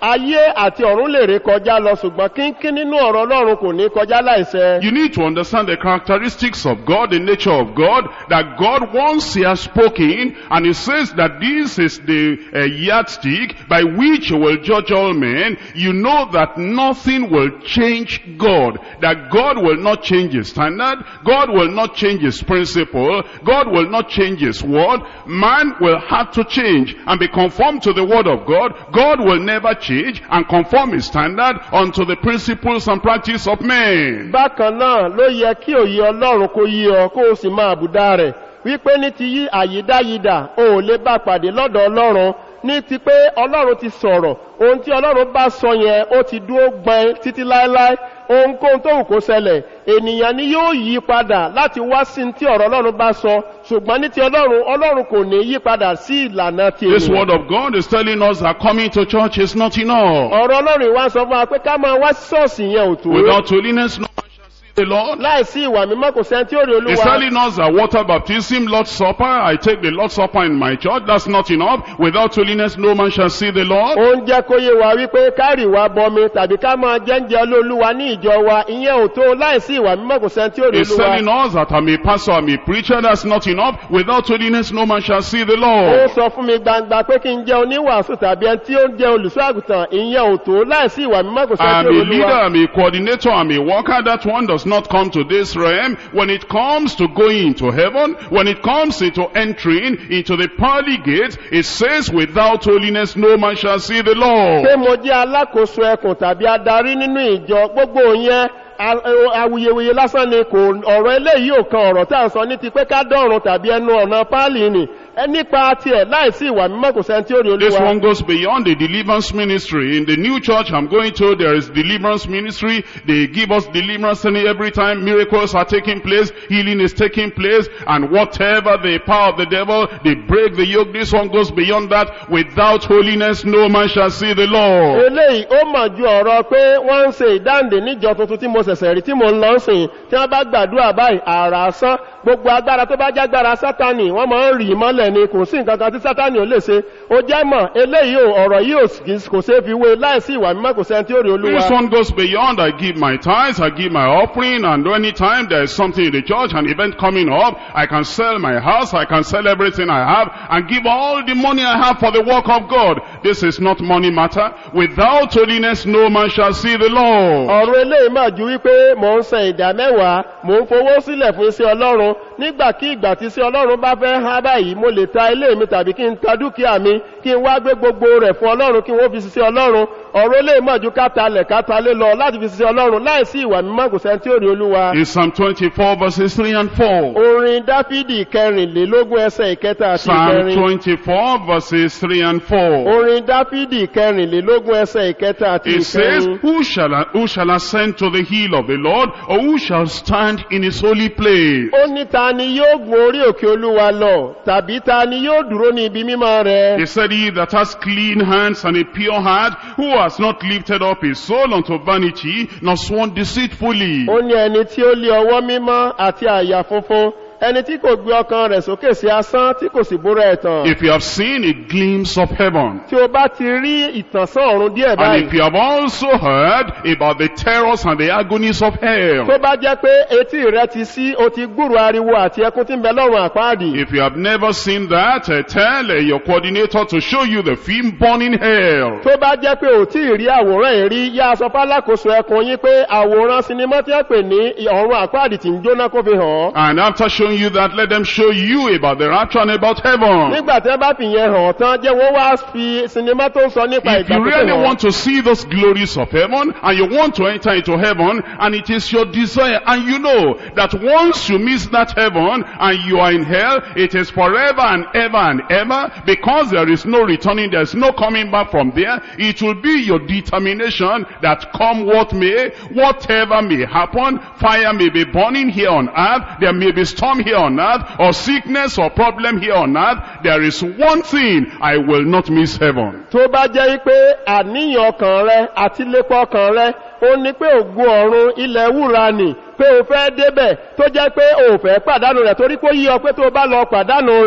ayé àti ọ̀run lè ré kọjá lọ ṣùgbọ́n kínkín nínú ọ̀rọ̀ ọlọ́run kò ní kọjá láìṣẹ. You need to understand the characteristics of God, the nature of God, that God once He has spoken, and He says that this is the uh, yardstick by which you will judge all men. You know that nothing will change God, that God will not change His standard, God will not change His principle, God will not change His word. Man will have to change and be conformed to the word of God. God will never change and conform His standard unto the principles and practice of men. bákan náà ló yẹ kí òye ọlọ́run kó yí ọ kó o sì máa bùdá rẹ̀ wípé ní ti yí àyídáyidà o ò lè bá pàdé lọ́dọ̀ ọlọ́run ní ti pé ọlọ́run ti sọ̀rọ̀ ohun tí ọlọ́run bá sọ yẹn ó ti dúró gbọ́n títí láéláé ohunkóhun tó wù kó ṣẹlẹ̀ ènìyàn ni yóò yí padà láti wá sí tí ọ̀rọ̀ ọlọ́run bá sọ ṣùgbọ́n ní ti ọlọ́run ọlọ́run kò ní yí padà sí ìlànà ti This ènìyàn word of God is telling us that coming to church is not enough. ọ̀rọ̀ ọlọ́run ìwá sọ fún wa pé ká máa wá sí ṣọ́ọ̀ṣì yẹn ò tó Without holiness, no man shall see the Lord. láìsí ìwà mímọ́ kò sẹ́ni tí ó rí He's olúwa telling us that water baptism, Lord's Supper, I take the Lord's Supper in my church. That's not enough. Without holiness, no man shall see the Lord. ó ń jẹ́ kó yé wa wípé kárì wa bọmi tàbí ká máa jẹ́ǹjẹ́ olóluwa ní ìjọ wa ìyẹn ò tó láìsí ìwà mímọ́ kò sẹ́ni tí ó rí He's telling olúwa us that I'm a pastor, I'm a preacher. That's not enough. Without holiness, no man shall see the ó Lord. sọ fún mi gbangba pé kí n jẹ́ oníwàásù tàbí ẹni tí ó ń jẹ́ olùṣọ́ àgùntàn ìyẹn ò tó láìsí ìwà mímọ́ kò sẹ́ni I'm tí ó a rí leader, olúwa I'm a coordinator, I'm a worker. That one does not come to this realm. When it comes to going into heaven, when it comes into entering into the pearly gates, it says, without holiness, no man shall see the Lord. pé mo jẹ́ alákòóso ẹkùn tàbí adarí nínú ìjọ gbogbo yẹn a- a- awuyewuye lásán ni kò ọ̀rọ̀ eléyìí ò kan ọ̀rọ̀ tá à ń sọ ní ti pé ká dọ̀run tàbí ẹnu ọ̀nà páálí ni ẹ nípa tiẹ̀ láìsí ìwà mímọ́ kò sẹ́ni tí ó rí This olúwa one goes beyond the deliverance ministry. In the new church I'm going to, there is deliverance ministry. They give us deliverance and every time miracles are taking place, healing is taking place, and whatever the power of the devil, they break the yoke. This one goes beyond that. Without holiness, no man shall see the Lord. eléyìí ó mọ̀ ju ọ̀rọ̀ pé wọ́n ń ṣe ìdáǹdè níjọ tuntun tí mo ṣẹ̀ṣẹ̀ rí tí mo ń lọ sìn tí wọ́n bá gbàdúrà báyìí àrà sán gbogbo agbára tó bá jágbára sátani wọ́n máa ń rì í mọ́lẹ̀ ni kò sí nǹkan kan tí sátani ò lè ṣe ó jẹ́ mọ̀ eléyìí ò ọ̀rọ̀ yìí ò sì- kò ṣeé fi wé láìsí ìwà mímọ́ kò sẹ́ni tí ó rí olúwa This one goes beyond. I give my tithes, I give my offering, and anytime there is something in the church, an event coming up, I can sell my house, I can sell everything I have, and give all the money I have for the work of God. This is not money matter. Without holiness, no man shall see the Lord. ọ̀rọ̀ eléyìí máa ju wípé mò ń san ìdá mẹ́wàá mò ń fowó sílẹ̀ fún iṣẹ́ ọlọ́run nígbàkígbà tí iṣẹ́ ọlọ́run bá fẹ́ há báyìí mo lè ta ilé mi tàbí kí n ta dúkìá mi kí n wá gbé gbogbo rẹ̀ fún ọlọ́run kí wọ́n fi ṣiṣẹ́ ọlọ́run ọ̀rọ̀ eléyìí máa ju kátalẹ̀ kátalé lọ láti fi ṣiṣẹ́ ọlọ́run láìsí ìwà mímọ́ kò sẹ́ni tí ó rí olúwa. In Psalm 24 verses 3 and 4. orin dáfídì kẹrìnlélógún ẹsẹ̀ ìkẹta àti Psalm ìkẹrin 24 verses 3 and 4. orin dáfídì kẹrìnlélógún ẹsẹ̀ ìkẹta àti It says, ìkẹrin. who shall, who shall ascend to the hill of the Lord, or who shall stand in his holy place? ó ní ta ni yóò gun orí òkè olúwa lọ tàbí ta ni yóò dúró ní ibi mímọ́ rẹ̀. He said, He that has clean hands and a pure heart, who has not lifted up his soul unto vanity, nor sworn deceitfully. ó ní ẹni tí ó lé ọwọ́ mímọ́ àti àyà funfun ẹni tí kò gbé ọkàn rẹ̀ sókè sí asán tí kò sì búra ẹ̀tàn. If you have seen a glimpse of heaven, tí o bá ti rí ìtànsán ọ̀run díẹ̀ and báyìí if you have also heard about the terrors and the agonies of hell, tó bá jẹ́ pé etí rẹ ti sí o ti gbúrò ariwo àti ẹkún tí ń bẹ lọ́rùn àpáàdì. if you have never seen that, uh, tell uh, your coordinator to show you the film Burning Hell. tó bá jẹ́ pé ò tí ì rí àwòrán yìí rí yá aṣọ fálákòóso ẹkùn yín pé àwòrán sinimá tí wọ́n pè ní ọ̀run àpáàdì tí ń jóná kó fi hàn án. And after showing you that, let them show you about the rapture and about heaven. nígbà tí wọ́n bá fi yẹn hàn tán jẹ́ wọ́n wá fi sinimá tó ń sọ nípa If ìgbà you tó really hàn. want to see those glories of heaven and you want to enter into heaven and it is your desire and you know that once you miss that heaven and you are in hell, it is forever and ever and ever because there is no returning, there is no coming back from there. It will be your determination that come what may, whatever may happen, fire may be burning here on earth, there may be storm here on earth, or sickness or problem here on earth. There is one thing, I will not miss heaven. tó bá jẹ́ pé àníyàn ọkàn rẹ àti lépa ọkàn rẹ ó ní pé ògùn ọ̀run ilẹ̀ wúra nì pé o fẹ́ débẹ̀ tó jẹ́ pé o fẹ́ pàdánù rẹ̀ torí pé ó yí ọ pé tó bá lọ pàdánù rẹ̀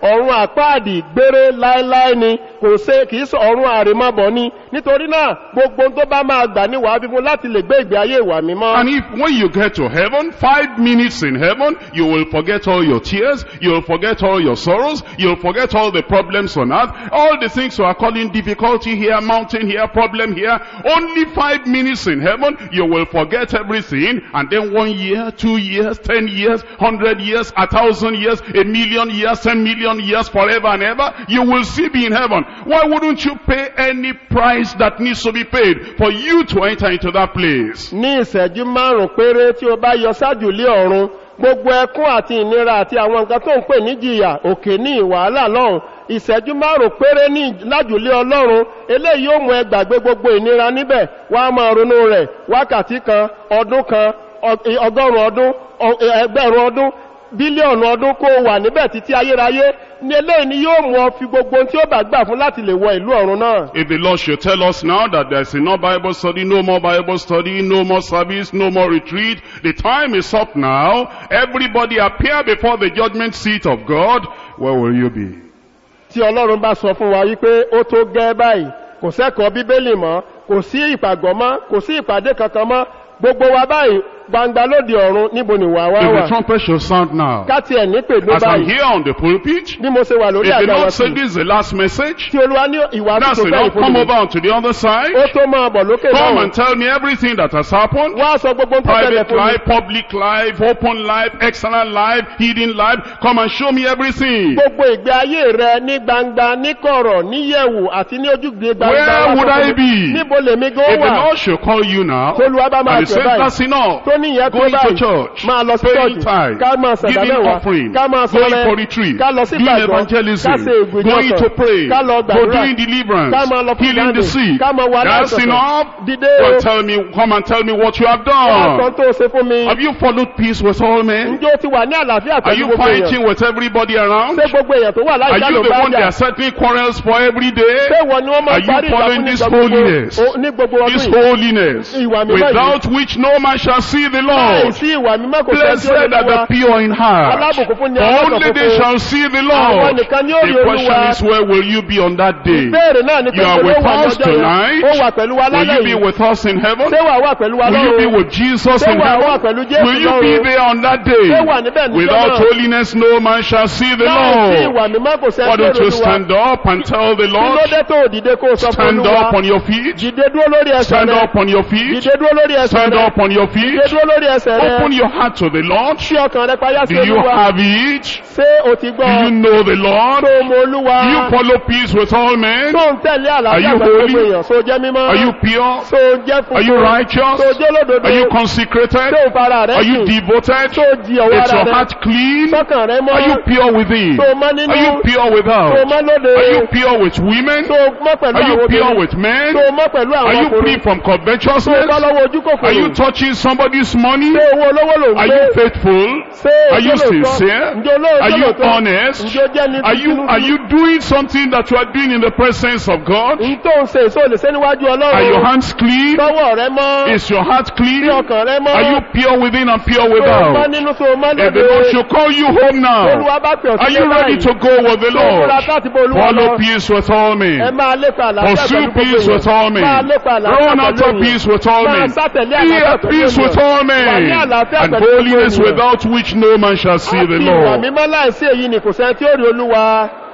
ọ̀run àpáàdì gbére láéláé ni kò ṣe kìí sọ ọ̀run àrèmabọ̀ ni nítorí náà gbogbo ohun tó bá máa gbà ní wàá fífún láti lè gbé ìgbé ayé ìwà mímọ́. And if when you get to heaven, five minutes in heaven, you will forget all your tears, you'll forget all your sorrows, you'll forget all the problems on earth, all the things you are calling difficulty here, mountain here, problem here. Only five minutes in heaven, you will forget everything, and then one year, two years, ten years, hundred years, a thousand years, a million years, ten million years, forever and ever, you will still be in heaven. Why wouldn't you pay any price that needs to be paid for you to enter into that place? ní ìṣẹ́jú márùn-ún péré tí o bá yọ ṣáájú lé ọ̀run gbogbo ẹkún àti ìnira àti àwọn nǹkan tó ń pè níjìyà òkè ní ìwàhálà lọ́run ìṣẹ́jú márùn-ún péré ní lájùlé ọlọ́run eléyìí yóò mú ẹ gbàgbé gbogbo ìnira níbẹ̀ wá á máa ronú rẹ̀ wákàtí kan ọdún kan ọ- ọgọ́rùn-ún ọdún ọ- ẹgbẹ̀rún ọdún bílíọ̀nù ọdún kó wà níbẹ̀ títí ayérayé ní eléyìí ni yóò mú ọ fi gbogbo ohun tí ó bá gbà fún láti lè wọ ìlú ọ̀run náà. If the Lord should tell us now that there's no Bible study, no more Bible study, no more service, no more retreat, the time is up now, everybody appear before the judgment seat of God, where will you be? tí ọlọ́run bá sọ fún wa wípé ó tó gẹ́ báyìí kò sẹ́kọ̀ọ́ bíbélì mọ́ kò sí ìpàgọ́ mọ́ kò sí ìpàdé kankan mọ́ gbogbo wa báyìí gbangba lóde ọ̀run níbo ni wà wá If wà the trumpet should sound now, káti ẹ̀ ní pèdó as I'm báyìí here on the pulpit, bí mo ṣe wà lórí if the àga wa Lord sí said this is the last message, tí olúwa ní ìwà that's tó fẹ́ enough, come ìfúnni over onto the other side, ó tó máa bọ̀ lókè come náà and tell me everything that has happened, wá sọ gbogbo tó tẹ̀lé private fún mi life, public life, open life, external life, hidden life, come and show me everything. gbogbo ìgbé ayé rẹ ní gbangba ní kọ̀rọ̀ ní yẹ̀wù àti ní ojúgbé gbangba Where wá would sọ I fún mi. be? níbo lèmi gan If the wà Lord should call you now, tolúwa bá máa and he pè says báyìí that's enough, tó ní ìyẹn tó going to báyìí church, máa lọ sí paying ṣọ́ọ̀jì tithe, ká máa sàdá giving mẹ́wàá offering, ká máa going sọrẹ for retreat, ká lọ sí doing ìgbàgbọ́ evangelism, ká ṣe going to ìgbìyànjọ pray, ká lọ for gbàdúrà doing deliverance, ká máa lọ fún healing ìdáǹdè the sick. ká máa wà That's láìsọ̀tọ̀ enough. dìde Go o and tell me, come and tell me what you have kan done. tó ṣe fún mi Have you followed peace with all men? njó ti wà ní àlàáfíà Are pẹ̀lú you gbogbo èèyàn fighting with everybody around? ṣé gbogbo èèyàn tó wà Are láìka you ló the bá one they jà are settling quarrels for every day? ṣé wọ́n ni wọ́n máa Are you parí ìjà following fún this nígbà gbogbo holiness? o- ní gbogbo ọdún This yìí holiness, Ìwà mímọ́ yìí. without which no man shall see the láì Lord. sí ìwà mímọ́ kò sẹ́ tí ó Blessed lè are wá the pure in heart. alábùkún fún ni For alákọ̀ọ́ only they fún shall see the Àwọn Lord. nìkan ni ó rí The question Olúwa. is where will you be on that day? ìbéèrè náà ni pé You are kò ló with wà us lọ́jọ́ yẹn tonight. ó wà pẹ̀lú wa Will lálẹ́ you be yìí with us in heaven? ṣé wà wà pẹ̀lú wa Will you be lọ́run with Jesus Ṣé in wà wà heaven? pẹ̀lú Jésù Will you be lọ́run? there on that day? Ṣé wà níbẹ̀ níjọ́ Without náà? holiness no man shall see the láì sí Lord. ìwà mímọ́ kò sẹ́ Why tí ó don't lè you Olúwa stand up and tell the kí ló Lord? dé tó dìde kó o sọ fún Stand Olúwa up on your feet. dìde dúró lórí ẹsẹ̀ Stand rẹ up on your feet. dìde dúró lórí ẹsẹ̀ Stand rẹ up on your feet. dìde dúró lórí ẹsẹ̀ rẹ Open your heart to the Lord. ṣí ọkàn rẹ payá sí Do you Olúwa have it? ṣé o ti Do gbọ́ you know the Lord? tó o mọ Olúwa Do you follow peace with all men? tó ń tẹ̀lé Are àlàáfíà you pẹ̀lú holy? gbogbo èèyàn tó jẹ́ mímọ́ Are you pure? tó jẹ́ Are you funfun righteous? tó jẹ́ olódodo Are you tó consecrated? ń fara rẹ Are you sìn devoted? tó di ọwọ́ Is ara your rẹ heart clean? sọ́kàn rẹ mọ́ Are you pure within? tó mọ́ nínú Are you pure tó without? mọ́ lóde Are you pure with women? tó mọ́ pẹ̀lú Are àwọn you pure obìnrin with men? tó mọ́ pẹ̀lú Are àwọn you free ọkùnrin from tó bá covetousness? lọ́wọ́ ojú Are you kòkòrò touching somebody's money? ṣé owó olówó ló ń Are gbé you faithful? ṣé Are you ojú lóòótọ́? sincere? ǹjẹ́ olóòótọ́ Are you lóòótọ́? honest? ǹjẹ́ ó jẹ́ ní Are you are you doing something that you are doing in the presence of God? ń tó ń ṣe èso lè ṣe níwájú Are your ọlọ́run hands clean? tọwọ́ rẹ mọ́ Is your heart bí clean? ọkàn rẹ mọ́ Are you pure within and pure tó mọ́ without? nínú tó mọ́ If the lóde Lord should call you home now, olúwa bá pè ọ́ are sílé you ready báyìí to go with the tó múra Lord? láti bó olúwa lọ Follow peace with all ẹ men. máa lépa àlàáfíà Pursue pẹ̀lú gbogbo peace with all èèyàn máa men. lépa àlàáfíà Run pẹ̀lú after èèyàn peace with all máa men. sátẹ̀lé Be àlàáfíà at pẹ̀lú peace with èèyàn all wà ní men. àlàáfíà And pẹ̀lú gbogbo holiness èèyàn without which no man shall see the àti ìwà Lord. mímọ́ láìsí èyí ni kò sẹ́ni tí ó rí olúwa